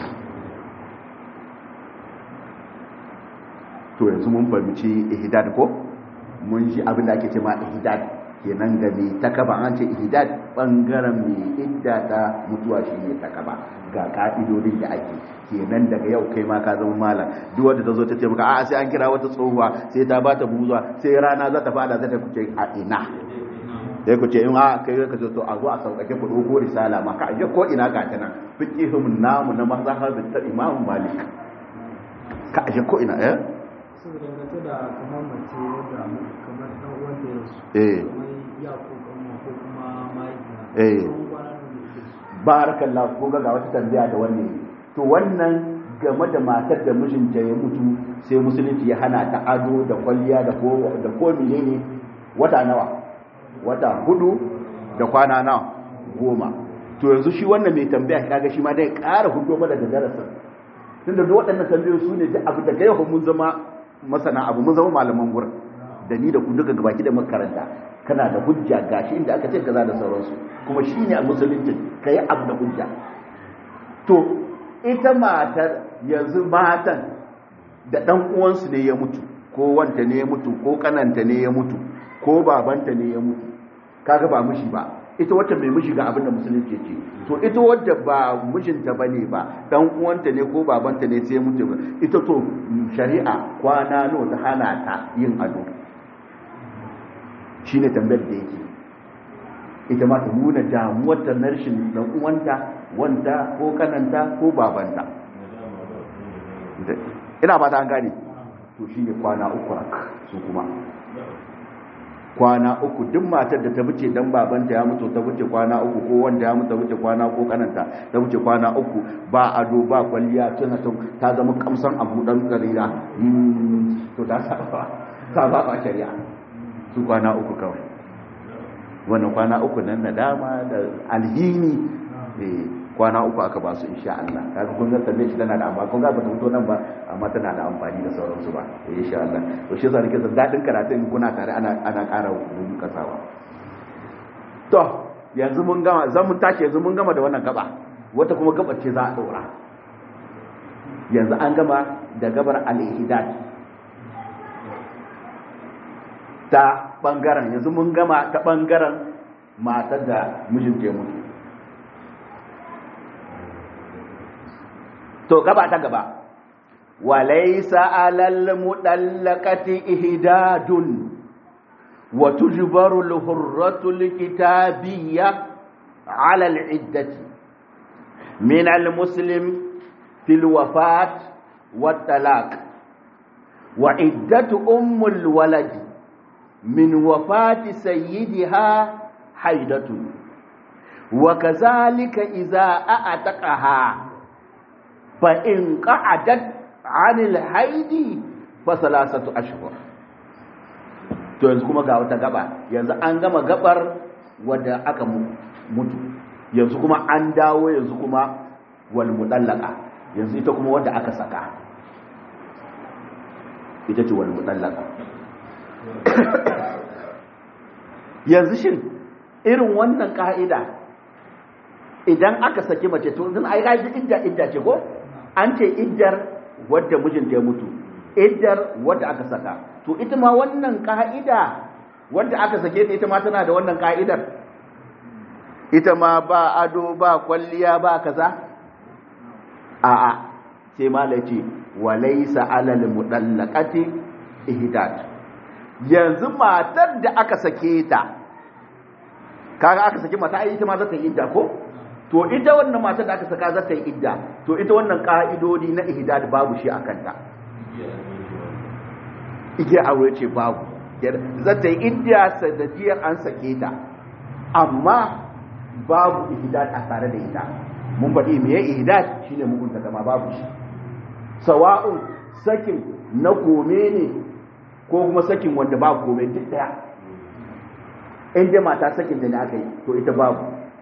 to yanzu mun fahimci ihdad ko mun ji abin da ake ce ma ihdad kenan ga mai takaba an ce ihdad bangaren mai idda ta mutuwa shine takaba ga ka'idodin da ake kenan daga yau kai ma ka zama malam duk wanda ta zo ta ce maka a'a sai an kira wata tsohuwa sai ta bata buzuwa sai rana za ta fada za ta kuce a ina sai ku ce in a kai ka ce to a zo a sauƙaƙe ku ɗauko risala ma ka aje ko ina ga ta nan fiqihum namu na mazhabin ta imam malik ka aje ko ina eh saboda dangance da kamar mace wadda kamar dan uwan da ya rasu eh kamar ya ko kanwa ko kuma mahaifiya Eh. tsawon kwana nawa ne yake su barakallahu ko ga wata tambaya da wannan to wannan game da matar da mijinta ya mutu sai musulunci ya hana ta ado da kwalliya da ko da ko menene wata nawa wata hudu da kwana nawa goma to yanzu shi wannan mai tambaya kaga shi ma dai ƙara hudu mana da darasin tunda duk waɗannan tambayoyi su ne da abu da gaiwa mun zama masana abu mun zama malaman gurin da ni da ku duka gabaki da makaranta kana da hujja gashi inda aka ce kaza da sauransu kuma shi ne a musulunci ka yi abu da hujja to ita matar yanzu matan da ɗan uwansu ne ya mutu ko wanta ne ya mutu ko kananta ne ya mutu ko babanta ne ya mutu kaga ba mishi ba ita wata mai mishi ga abin da musulunci ce to ita wadda ba mijinta ba ne ba dan uwanta ne ko babanta ne sai ya mutu ba ita to shari'a kwana nawa ta hana ta yin ado shine tambayar da yake ita ma ta nuna damuwar ta na rashin dan uwanta wanta ko kananta ko babanta ina ba ta an gane to shine kwana uku haka su kuma kwana uku duk matar da ta wuce dan babanta ya mutu ta wuce kwana uku ko wanda ya mutu ta wuce kwana ko kananta ta wuce kwana uku ba ado ba kwalliya tana ta ta zama kamsan abu dan karira to ta saba ta ba shari'a su kwana uku kawai wannan kwana uku nan nadama da alhini eh kwana uku aka ba su insha Allah kaga kun ga tambaye shi tana da amma kun ga ba ta fito nan ba amma tana da amfani da sauransu ba eh insha Allah to shi yasa nake son dadin karatu in kuna tare ana ana ƙara rubu kasawa to yanzu mun gama zan mun tashi yanzu mun gama da wannan gaba wata kuma gaba ce za a daura yanzu an gama da gabar al-ihdad ta bangaren yanzu mun gama ta bangaren matar da mijin ke mutu to gaba ta gaba walaysa alal mudallaqati ihdadun wa tujbaru al-hurratu al-kitabiyya ala al-iddati min al-muslim fil wafat wat talaq wa iddatu ummul waladi من وفاة سيدها حيدة وكذلك إذا أعتقها فإن قعدت عن الحيد فثلاثة أشهر to yanzu kuma ga wata gaba yanzu an gama gabar wadda aka mutu yanzu kuma an dawo yanzu kuma wal mudallaka yanzu ita kuma wadda aka saka ita ce wal mudallaka yanzu shin irin wannan ka'ida idan aka saki mace to zan ai gaji idda idda ce ko an ce iddar wadda mijinta ya mutu iddar wadda aka saka to ita ma wannan ka'ida wadda aka sake ta ita ma tana da wannan ka'idar ita ma ba ado ba kwalliya ba kaza a'a sai malai ce walaysa alal mudallaqati ihdad yanzu matar da aka sake ta kaga aka sake mata ai ita ma za ta yi idda ko to ita wannan matar da aka saka za ta yi idda to ita wannan ka'idodi na ihdad babu shi a kanta igiyar aure ce babu zata yi indiya sanadiyar an sake ta amma babu ihdad a tare da ita mun faɗi me ya ihdad shine mugunta kama babu shi sawa'un sakin na kome ne ko kuma sakin wanda ba kome duk daya inda mata sakin da ne aka yi to ita babu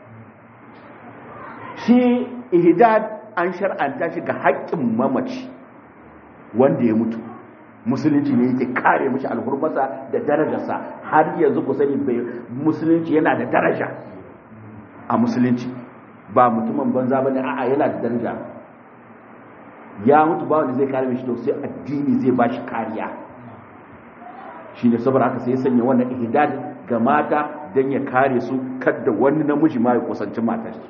shi ihdad an shar'anta shi ga haƙƙin mamaci wanda ya mutu musulunci ne yake kare mishi alhurmasa da darajarsa har yanzu ku sani bai musulunci yana da daraja a musulunci ba mutumin banza bane a'a yana da daraja ya mutu ba wanda zai kare mishi to sai addini zai ba shi kariya shi ne saboda haka sai ya sanya wannan ihdad ga mata don ya kare su kadda wani namiji ma ya kusanci matar shi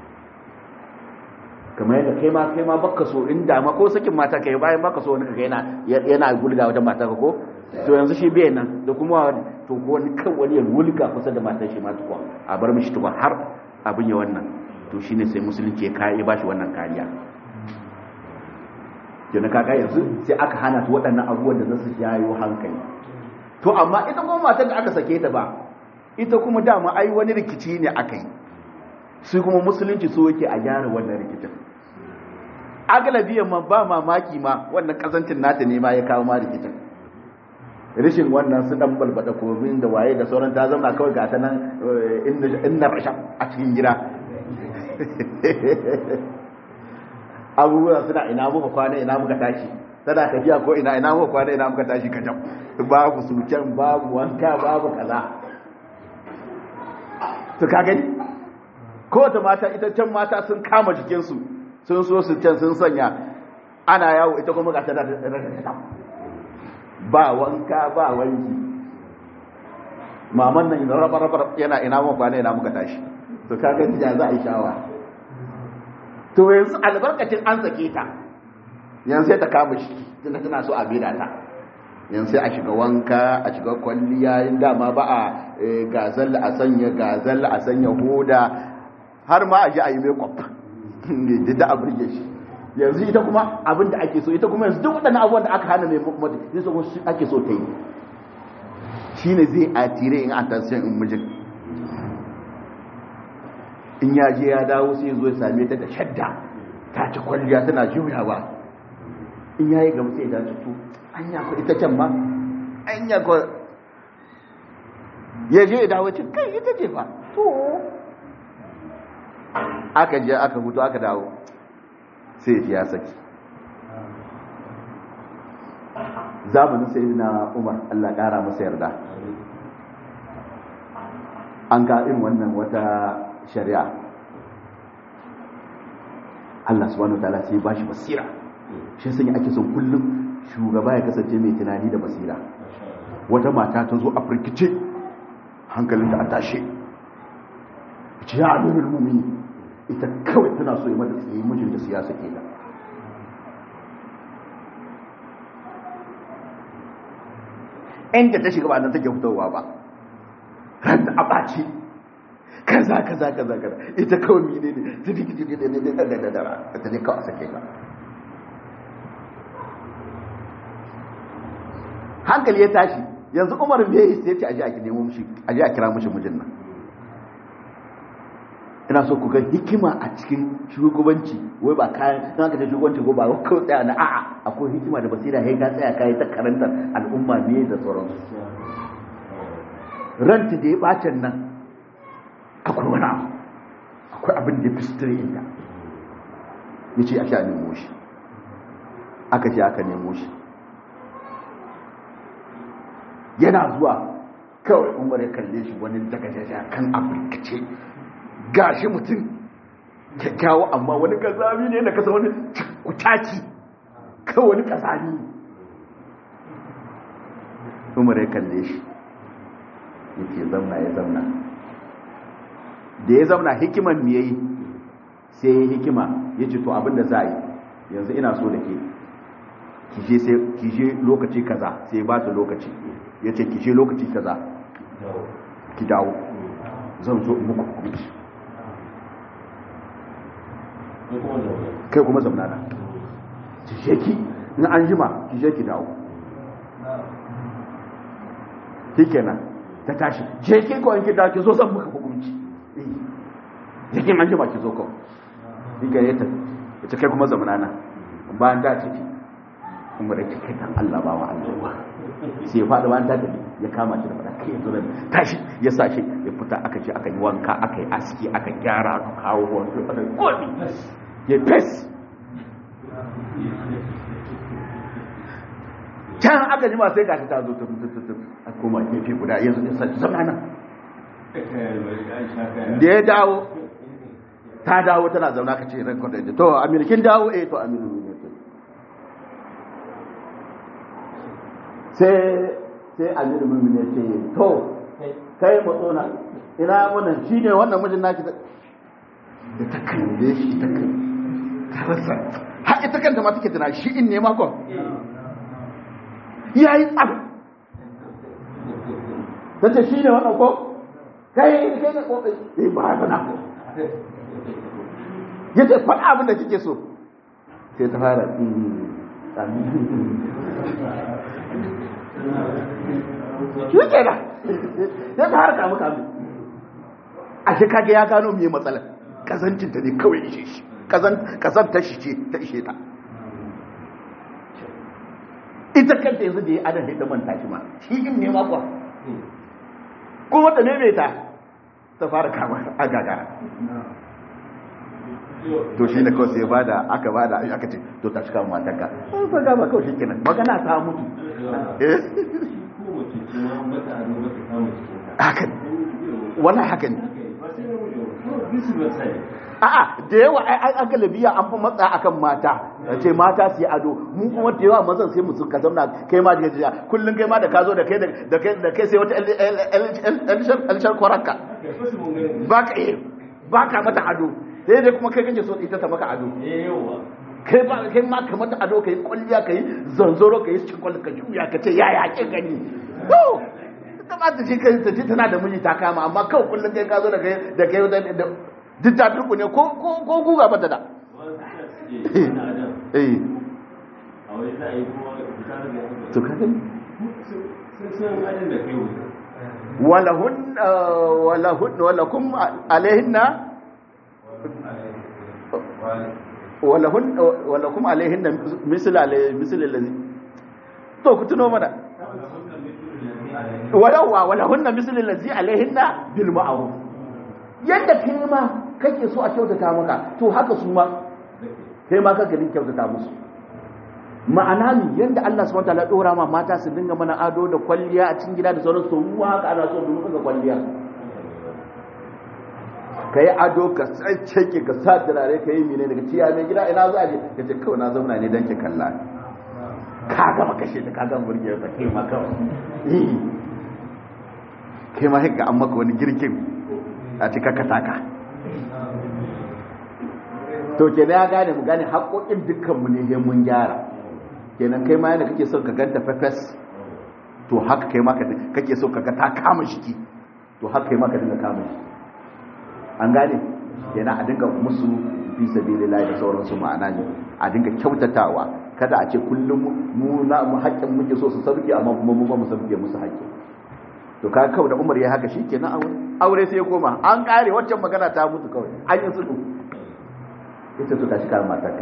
kamar yadda kai ma kai ma baka so inda ma ko sakin mata kai bayan baka so wani kaga yana yana gulga wajen mata ka ko to yanzu shi bai nan da kuma to ko wani kan wani ya gulga kusa da matar shi ma tukwa a bar mishi tukwa har abin ya wannan to shine sai musulunci ya kai ba shi wannan kariya kenan kaga yanzu sai aka hana ta waɗannan abubuwan da za su jayo hankali to amma ita kuma matar da aka sake ta ba ita kuma dama ai wani rikici ne aka yi su kuma musulunci so yake a gyara wannan rikicin agalabiyan ma ba mamaki ma wannan kazancin nata ne ma ya kawo ma rikicin rishin wannan su dan balbada komin da waye da sauran ta zama kawai ga ta nan inna rasha a cikin gida abubuwa suna ina muka kwana ina muka tashi tana tafiya ko ina ina muka kwana ina muka tashi ka jam babu suken babu wanka babu kaza to ka gani ko ta mata ita can mata sun kama jikinsu sun so su can sun sanya ana yawo ita kuma ga tana da ba wanka ba wanki maman nan raba raba yana ina muka kwana ina muka tashi to ka gani ya za a yi shawa to yanzu albarkacin an sake ta yanzu sai ta kama shi tunda tana so a bida ta yanzu sai a shiga wanka a shiga kwalliya yin dama ba a gazal a sanya gazal a sanya hoda har ma a ji a yi makeup da a burge shi yanzu ita kuma abin da ake so ita kuma yanzu duk waɗannan abubuwan da aka hana mai makeup zai so ake so ta yi shi ne zai atire in an tasirin in mijin in ya je ya dawo sai zo ya same ta da shadda ta ci kwalliya tana juyawa in ya yi gama sai ya dace to an ya ku ita can ma an ya ku ya je ya dawo ce kai ita ce fa to aka je aka hutu aka dawo sai ya saki zamanin sai na umar allah kara masa yarda an ga irin wannan wata shari'a Allah subhanahu wa ta'ala sai ba shi basira shi sanya ake son kullum shugaba ya kasance mai tunani da basira wata mata ta zo a firkice hankalinta a tashe ce ya amirul mumini ita kawai tana so yi mata tsaye mijin da siyasa ke da inda ta shiga ba nan take fitowa ba ran da a ɓaci kaza kaza kaza kaza ita kawai mine ne ta diki diki da da da da da da ta ne kawai sake ka hankali ya tashi yanzu umar bai yi sai ce aje a nemo mishi aje a kira mishi mijin nan ina so ku ga hikima a cikin shugabanci wai ba kayan in aka ta shugabanci ko ba kawai tsaya na a'a akwai hikima da basira sai ka tsaya kai ta karantar al'umma ne da sauransu ranta da ya bacin nan akwai wani abu akwai abin da ya fi sutura inda ya ce ake a nemo shi aka ce aka nemo shi yana zuwa kawai umar ya kalle shi wani daga jaja kan afirkace ga shi mutum kyakkyawa amma wani kazami ne na kasa wani kutaki kawai wani kazami umar ya kalle shi yake zauna ya zauna da ya zauna hikiman me yayi sai ya hikima ya ce to abinda za a yi yanzu ina so da ke kije lokaci kaza sai ba ta lokaci ya ce kije lokaci kaza ki dawo zan zo muku hukunci kai kuma zauna na cike ki in an jima ki je ki dawo shikenan ta tashi je ki ko in ki dawo ki zo zan muka hukunci je ki an jima ki zo kawai diga ya tafi ita kai kuma zamanana bayan da tafi kuma da kai dan Allah ba wa Allah sai ya faɗi bayan ta tafi ya kama shi da fada kai yanzu da tashi ya sa shi ya fita aka ce aka yi wanka aka yi aski aka gyara aka kawo wanka aka yi kodi ya fes can aka jima sai gashi ta zo ta a koma gefe guda yanzu ya sa zama nan da ya dawo ta dawo tana zauna ka ce ran kwadai to aminu kin dawo eh to aminu ne to sai sai aminu mun ne ce to kai matsona ina wannan shine wannan mijin naki da ta kalle shi ta kai ta rasa har ita kanta ma take tana shi in ne ma ko yayi tsaf tace shine wannan ko kai kai ne ko eh ba ba na ya ce faɗa abin da kike so sai ta fara shi ke da sai ta fara kamu kamu a shi kage ya gano mai matsalar kazancinta ne kawai ishe shi kazantar shi ce ta ishe ta ita kanta yanzu da ya adam da manta shi ma shi in ne makwa kuma da ne mai ta ta fara kama a gagara to shi ne kawai sai ba da aka ba da aka ce to ta cika matanka ba ga ba kawai shi kenan magana ta mutu hakan wannan hakan a'a da yawa ai an galabiya an fi matsa akan mata ce mata su yi ado mu kuma da yawa mazan sai mu suka zauna kai ma daga jiya kullum kai ma da ka zo da kai da kai da kai sai wata elshar kwaranka ba ka ba ka mata ado sai dai kuma kai kake so ita ta maka ado kai ba kai ma ka mata ado kai kulliya kai zanzoro kai cikin kwalli ka juya ka ce yaya kin gani to ta ba ta ce kai ta ce tana da miji ta kama amma kawai kullun kai ka zo da kai da kai da duk ta turku ne ko ko ko guga bata da eh to ka gani walahun walahun walakum alaihinna walahun walakum alaihinna misl misl allazi to ku tuno mana walawa walahunna misl allazi alaihinna bil ma'ruf yadda kai ma kake so a kyautata maka to haka su ma kai ma kake din kyautata musu ma'ana ne yadda Allah subhanahu wataala dora ma mata su dinga mana ado da kwalliya a cikin gida da sauransu to mu haka ana so mu ga kwalliya ka yi ado ka tsacce ka sa turare ka yi mine daga ciya mai gida ina za a je ka ce kawai na zauna ne don ki kalla ka gama kashe ta ka gama burge ta kai ma kawai kai ma haka an maka wani girkin a cika ka taka to kenan ya gane mu gane haƙoƙin dukkanmu ne mun gyara kenan kai ma yana kake son ka ganta fefes to haka kai ma kake so ka ga ta kama shiki to haka kai ma ka dinga kama shi an gane kenan a dinga musu fi sabilillahi da sauransu ma'ana ne a dinga kyautatawa kada a ce kullum mu na mu haƙƙin muke so su sauke amma kuma mu ba mu sauke musu haƙƙi to ka kawai da Umar ya haka shikenan aure aure sai ya koma an kare waccan magana ta mutu kawai an yi sulhu ita to tashi kan matarka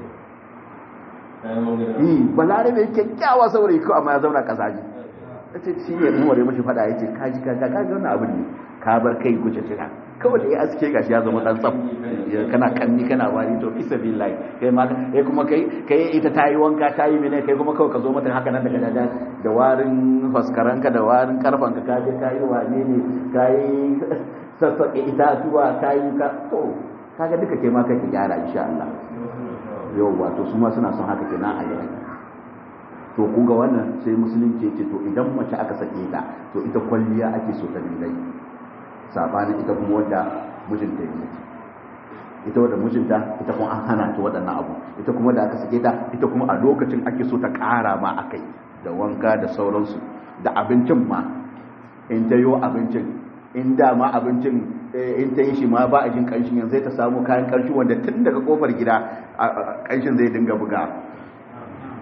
yi balarabe kyakkyawa saurayi ko amma ya zauna kasaji ce shi ne umar ya mashi fada ya ce kaji kaga kaga wannan abin ne ka bar kai guje tira kawai da ya aske gashi ya zama dan tsaf kana kanni kana wari to fi sabilillahi kai ma kai kuma kai kai ita ta yi wanka ta yi mene kai kuma kawai ka zo mata haka nan daga dada da warin faskaranka da warin karfanka ka je ka yi wane ne ka yi sassaƙe itatuwa ka yi ka to kaga duka kai ma kake gyara insha Allah yau wato su ma suna son haka kenan a yi to ku ga wannan sai musulunci ce to idan mace aka sake ta to ita kwalliya ake so ta dingai sabanin ita kuma wanda mijinta ya ita wanda mijinta ita kuma an hana ta waɗannan abu ita kuma da aka sake ta ita kuma a lokacin ake so ta ƙara ma akai da wanka da sauransu da abincin ma in ta yo abincin in da ma abincin in ta yi shi ma ba a jin ƙanshin yanzu ta samu kayan ƙanshin wanda tun daga kofar gida ƙanshin zai dinga buga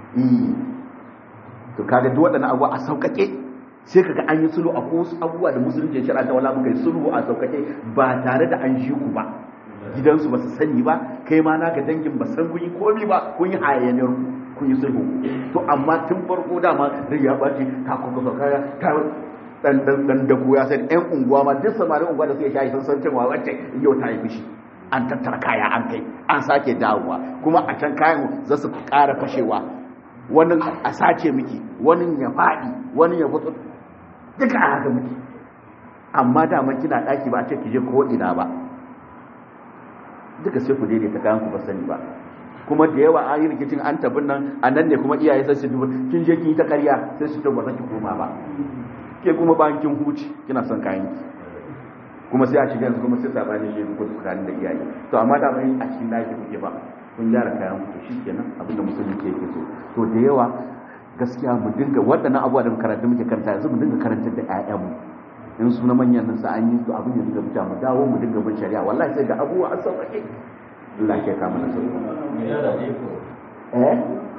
eh to kaga duk waɗannan abubuwa a sauƙaƙe sai kaga an yi sulhu a wasu abubuwa da musulunci ya shirya ta wala muka yi sulhu a sauƙaƙe ba tare da an ji ku ba gidansu ba su sani ba kai ma naka dangin ba san kun yi komi ba kun yi hayaniyar kun yi sulhu to amma tun farko dama rai ya ɓaci ta kuka kaya ta dan dan dan da ya sai ɗan unguwa ma duk samarin unguwa da suke shayi sun san cewa wacce yau ta yi fushi an tattara kaya an kai an sake dawowa kuma a can kayan za su ƙara fashewa wani a sace miki wani ya faɗi wani ya fito duka a haka miki amma dama kina ɗaki ba a ce ki je ko ina ba duka sai ku daidaita kayan ku ba sani ba kuma da yawa an yi rikicin an tabin nan a nan ne kuma iyaye sai su duba kin je kin yi ta ƙarya sai su ce ba za ki koma ba ke kuma bayan kin huci kina son kayan ki kuma sai a shiga yanzu kuma sai sabani shi ko tsakanin da iyaye to amma da mai a cikin daki kuke ba kun gyara kayan ku shikenan abin da musulunci yake so to da yawa gaskiya mu dinga waɗannan abubuwa da karanta muke karanta yanzu mu dinga karantar da ƴaƴanmu in su na manyan nan sa an yi to abin da dinga fita mu dawo mu dinga bin shari'a wallahi sai ga abubuwa an sauƙaƙe Allah ya kama na sauƙi eh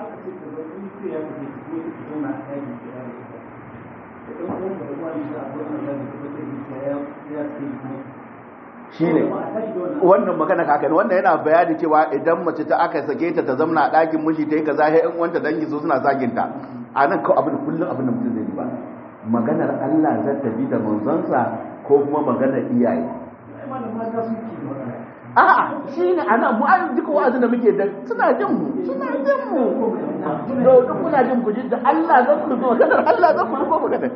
shi ne wannan magana kaka ne wannan yana bayani cewa idan mace ta aka sake ta ta zamna a ɗakin miji ta yi kaza sai in wanta dangi so suna zagin ta a nan kawai abin kullum abin da mutum zai yi ba maganar Allah zai tafi da manzonsa ko kuma maganar iyaye a'a shi ne ana mu an duka wa'azin da muke da suna jin mu suna jin mu to duk muna jin ku da Allah zan ku zo maganar Allah zan ku zo maganar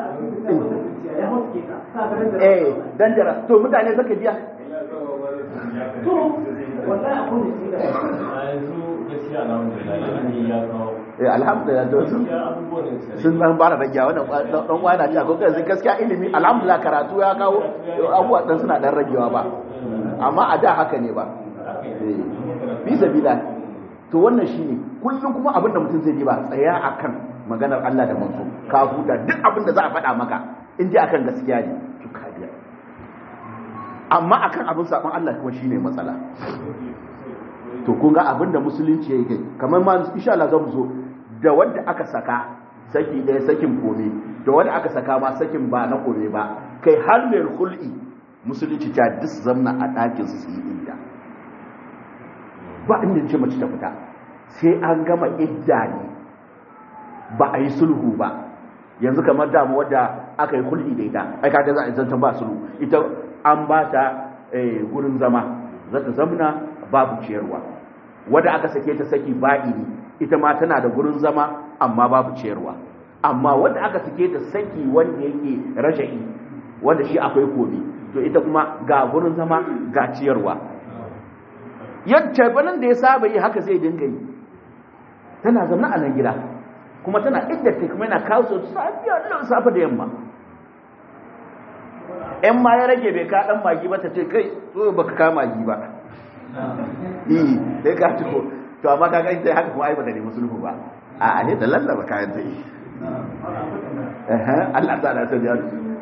eh dan jara to mutane zaka biya to wallahi akwai da yanzu gaskiya alhamdulillah ya kawo eh alhamdulillah to sun sun dan bara rage wannan dan uwa na cewa ko kai gaskiya ilimi alhamdulillah karatu ya kawo abubuwa dan suna dan ragewa ba amma a da haka ne ba eh bi sabila to wannan shine kullum kuma abin da mutum zai yi ba tsaya akan maganar Allah da manzo ka huta duk abin da za a faɗa maka in ji akan gaskiya ne to ka biya amma akan abin saban Allah kuma shine matsala to kun ga abin da musulunci ya yi kai kamar ma insha Allah zan zo da wanda aka saka saki ɗaya sakin kome da wanda aka saka ma sakin ba na kome ba kai har mai hul'i musulunci ta duk zamna a ɗakin su yi idda ba inda ce mace ta fita sai an gama idda ne ba a yi sulhu ba yanzu kamar damu wadda aka yi hul'i da ita ai kaga za a zantan ba sulhu ita an ba ta gurin zama za ta zamna babu ciyarwa wadda aka sake ta saki ba'ini ita ma tana da gurin zama amma babu ciyarwa amma wadda aka sake ta saki wanda yake raja'i wanda shi akwai kobi to ita kuma ga gurin zama ga ciyarwa yadda banan da ya saba yi haka zai dinga yi tana zama a nan gida kuma tana idda ta kuma yana kawo su safiya da safa da yamma yan ma ya rage bai ka dan magi ba ta ce kai so baka ka magi ba eh sai ka tuko to amma kaga ita haka kuma ai ba da nemi sulhu ba a ne da lallaba kayan ta yi eh Allah ta da ta ya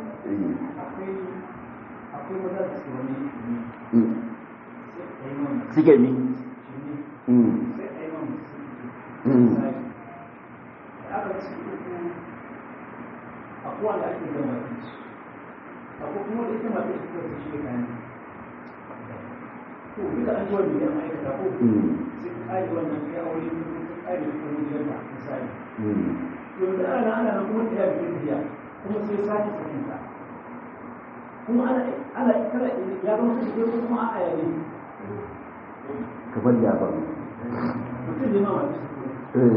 suke mi akwai da ake gama akwai kuma da ita masu ita ta shi kayan to duka an ji wani yan aikata ko sai ka ƙari wannan kai aure ko ka ƙari da kuma jiyar da misali to da ana ana nan kuma ta yabi biya kuma sai sake sakin ta kuma ana ana kala ya zama su ko kuma a yayi kamar ya ba mutum ne ma wani eh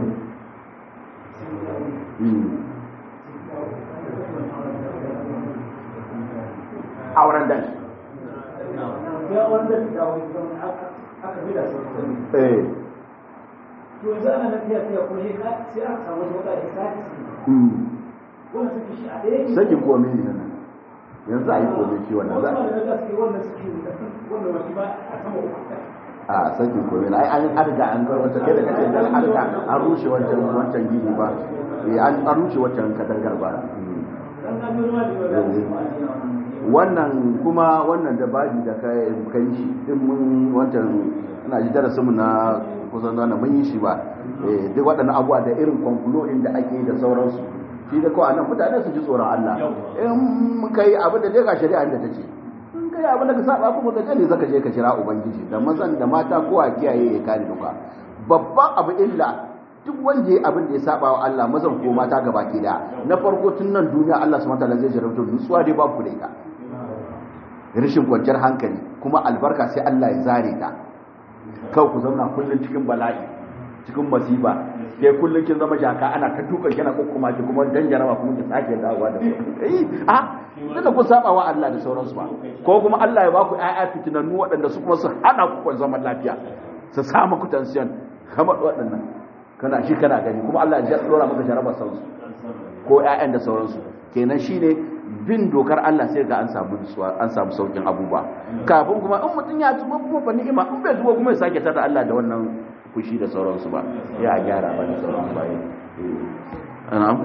auren dan ya wanda da wani aka bi da sauran eh to yanzu ana nan tafiya tafiya kuma sai ka- sai aka samu wata wata da sake su wannan suke shi a ɗaya ne sakin komai ne nan yanzu a yi komai shi wannan za wasu da suke wannan suke wannan wani ba a sama uku a sakin komai na ai an arga an gar wata kai da kake da an arga an rushe wancan wancan gini ba eh an an rushe wancan kadangar ba dan na biyo ma da wani wannan kuma wannan da baji da kai kai shi din mun wancan ina ji darasin mu na kusan wannan mun yi shi ba eh duk waɗannan abubuwa da irin kwankulu da ake da sauransu shi da kawai nan mutane su ji tsoron Allah in kai abin da dai ga shari'a da ta ce in kai abin da ka saba kuma ka je zaka je ka kira ubangiji da mazan da mata ko a kiyaye ya kare duka babban abu illa duk wanda ya abin da ya saba wa Allah mazan ko mata gaba ke da na farko tun nan duniya Allah subhanahu wataala zai jarabta nutsuwa dai babu da ita rashin kwanciyar hankali kuma albarka sai Allah ya zare ta kawai ku zauna kullun cikin bala'i cikin masifa kai kullun kin zama jaka ana ta dukan kina kokkuma ki kuma dan jaraba kuma ki sake dawowa da eh a da ku saba wa Allah da sauransu ba ko kuma Allah ya baku ƴaƴa fitinannu waɗanda su kuma su hana ku zaman lafiya su samu ku tension kamar waɗannan kana shi kana gani kuma Allah ya dora maka jaraba sauransu ko ƴaƴan da sauransu kenan shine bin dokar Allah sai ga an samu an samu saukin abubuwa kafin kuma in mutum ya tuba kuma fa ni'ima in bai tuba kuma ya sake tada Allah da wannan fushi da sauransu ba ya gyara ba da sauransu ba eh na'am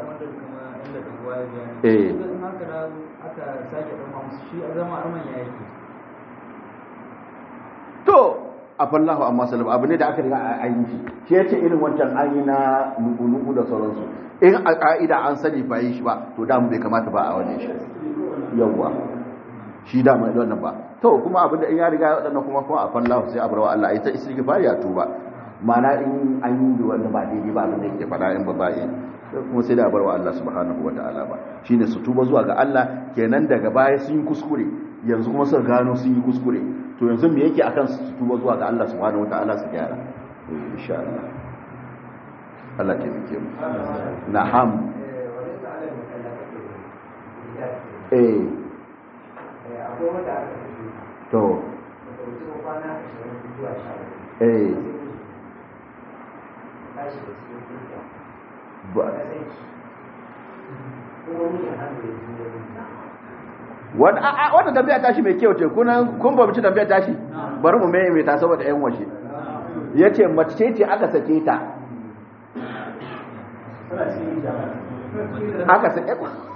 eh to a fallahu amma salam abu ne da aka riga a yi shi shi yace irin wancan an yi na nuku da sauransu in a ka'ida an sani ba yi shi ba to da mu bai kamata ba a wani shi yawwa shi da mai wannan ba to kuma abin da in ya riga ya wadannan kuma kuma a fallahu sai a barwa Allah ita istighfar ya tuba ma'ana in an yi wanda ba daidai ba abin da yake faɗa in ba ba yi kuma sai da barwa Allah subhanahu wata'ala ba shine su tuba zuwa ga Allah kenan daga baya sun yi kuskure yanzu kuma suka gano sun yi kuskure to yanzu me yake akan su tuba zuwa ga Allah subhanahu wataala su gyara insha Allah Allah ke mike mu na'am eh to eh ba wata tambaya tashi mai kyau ce kunan kun ba ci tambaya tashi bari mu mai mai ta saboda yan washe yace mace ce aka sake ta aka sake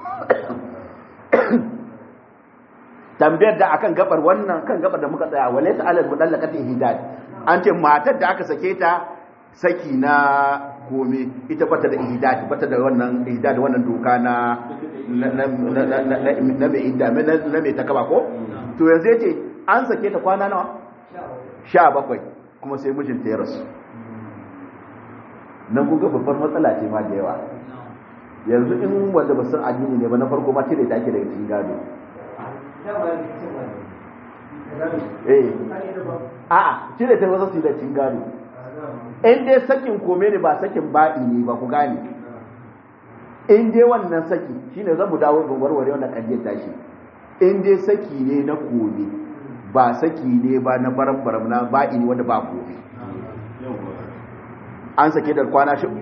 tambayar da akan gabar wannan kan gabar da muka tsaya walaysa alal mudallaqati hidad an ce matar da aka sake ta saki na kome ita bata da ihdad bata da wannan ihdad wannan doka na na mai idda na mai takaba ko to yanzu yace an sake ta kwana nawa 17 kuma sai mijinta ya rasu nan kun ga babbar matsala ce ma da yawa yanzu in wanda ba san addini ne ba na farko ma cire ta ake daga cikin gado eh a'a cire ta wasu su da cikin gado in dai sakin kome ne ba sakin ba'i ne ba ku gane in dai wannan saki shine zan mu dawo ga warware wannan kadiyar tashi in dai saki ne na kome ba saki ne ba na baram baram na ba'i ne wanda ba kome an sake da kwana shi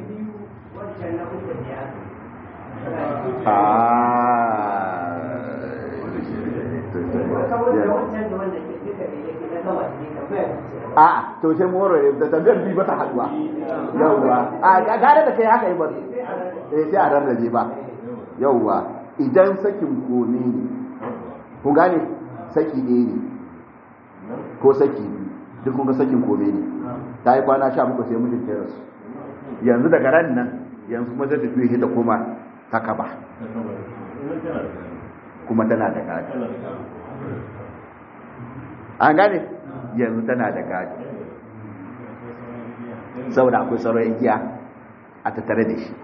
a to sai moro da tambayar bi ba ta haduwa yawwa a gare da kai haka yi ba eh sai a rarrabe ba yawwa idan sakin kome ne ku gane saki ɗaya ne ko saki duk kun ga sakin kome ne ta yi kwana sha muku sai mijin ta rasu yanzu daga ran nan yanzu kuma zai tafi da koma ta kaba kuma tana da gadi an gane yanzu tana da gadi saboda akwai sauran igiya a tattare da shi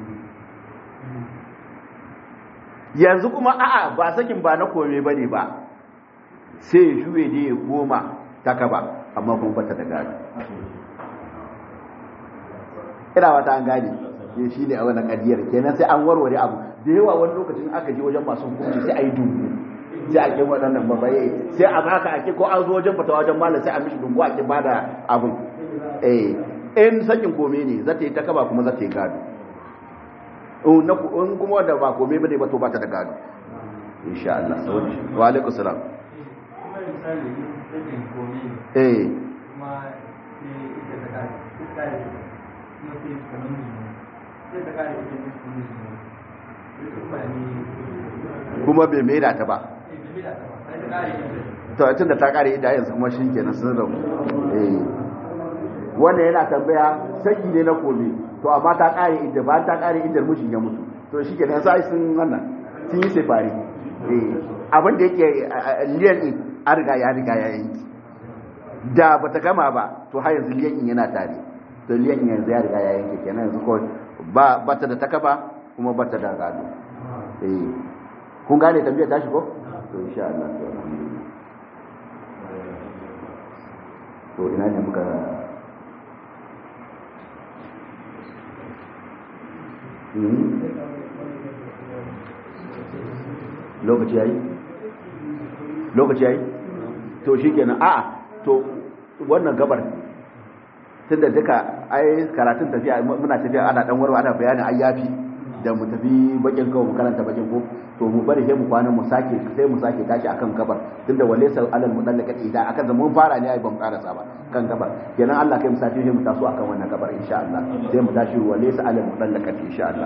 yanzu kuma a'a ba sakin ba na kome ba ne ba sai ya shuwe ne ya goma ta kaba amma kuma bata da gadi ina wata an gane ya shi ne a wani kadiyar kenan sai an warware abu da yawa wani lokacin aka je wajen masu hukunci sai a yi dubu sai a ƙi waɗannan babaye sai a baka a ƙi ko an zo wajen fata wajen malam sai a mishi dungu a ƙi ba da abin eh in sakin kome ne za ta yi ta kaba kuma za ta yi gado in kuma wanda ba kome ba ne ba to ba ta da gado insha Allah wa alaikum salam eh kuma bai mai da ta ba to tun da ta kare ida yanzu kuma shi kenan sun rabu eh wannan yana tambaya saki ne na kome to amma ta kare inda ba ta kare inda mushin ya mutu to shi ke nan sai sun wannan sun yi sefari abin da yake liyan din an riga ya riga ya yanki da bata gama ba to har yanzu liyan din yana tare to liyan din yanzu ya riga ya yanke kenan yanzu ko ba bata da takaba kuma bata da gado eh kun gane tambayar tashi ko to insha Allah to alhamdulillah to ina ne muka lokaci yayi lokaci yayi to shikenan a'a to wannan gabar tunda duka ai karatun tafiya muna tafiya ana dan warwa ana bayanin ayyafi da mu tafi bakin kawo mu karanta bakin ko to mu bari sai mu kwana mu sake sai mu sake tashi akan gabar tunda wale sa alal mudallaka idan akan da mun fara ne ai ban karasa ba kan gabar kenan Allah kai mu sake sai mu taso akan wannan gabar insha Allah sai mu tashi wale sa alal mudallaka insha Allah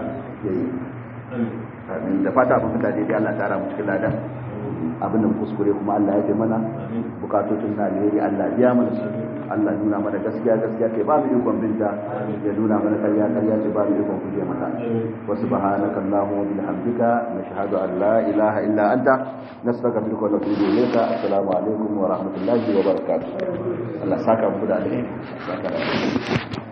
amin da fata abin da dai Allah tara mu cikin ladan abin da kuskure kuma Allah ya fi mana bukatocin na alheri Allah biya mana su Allah nuna mana gaskiya gaskiya kai ba mu ikon binta ya nuna mana karya karya ce ba mu ikon kuje mata wa subhanaka allahumma wa bihamdika nashhadu an la ilaha illa anta nastaghfiruka wa natubu ilayka assalamu alaikum wa rahmatullahi wa barakatuh Allah saka mu da alheri saka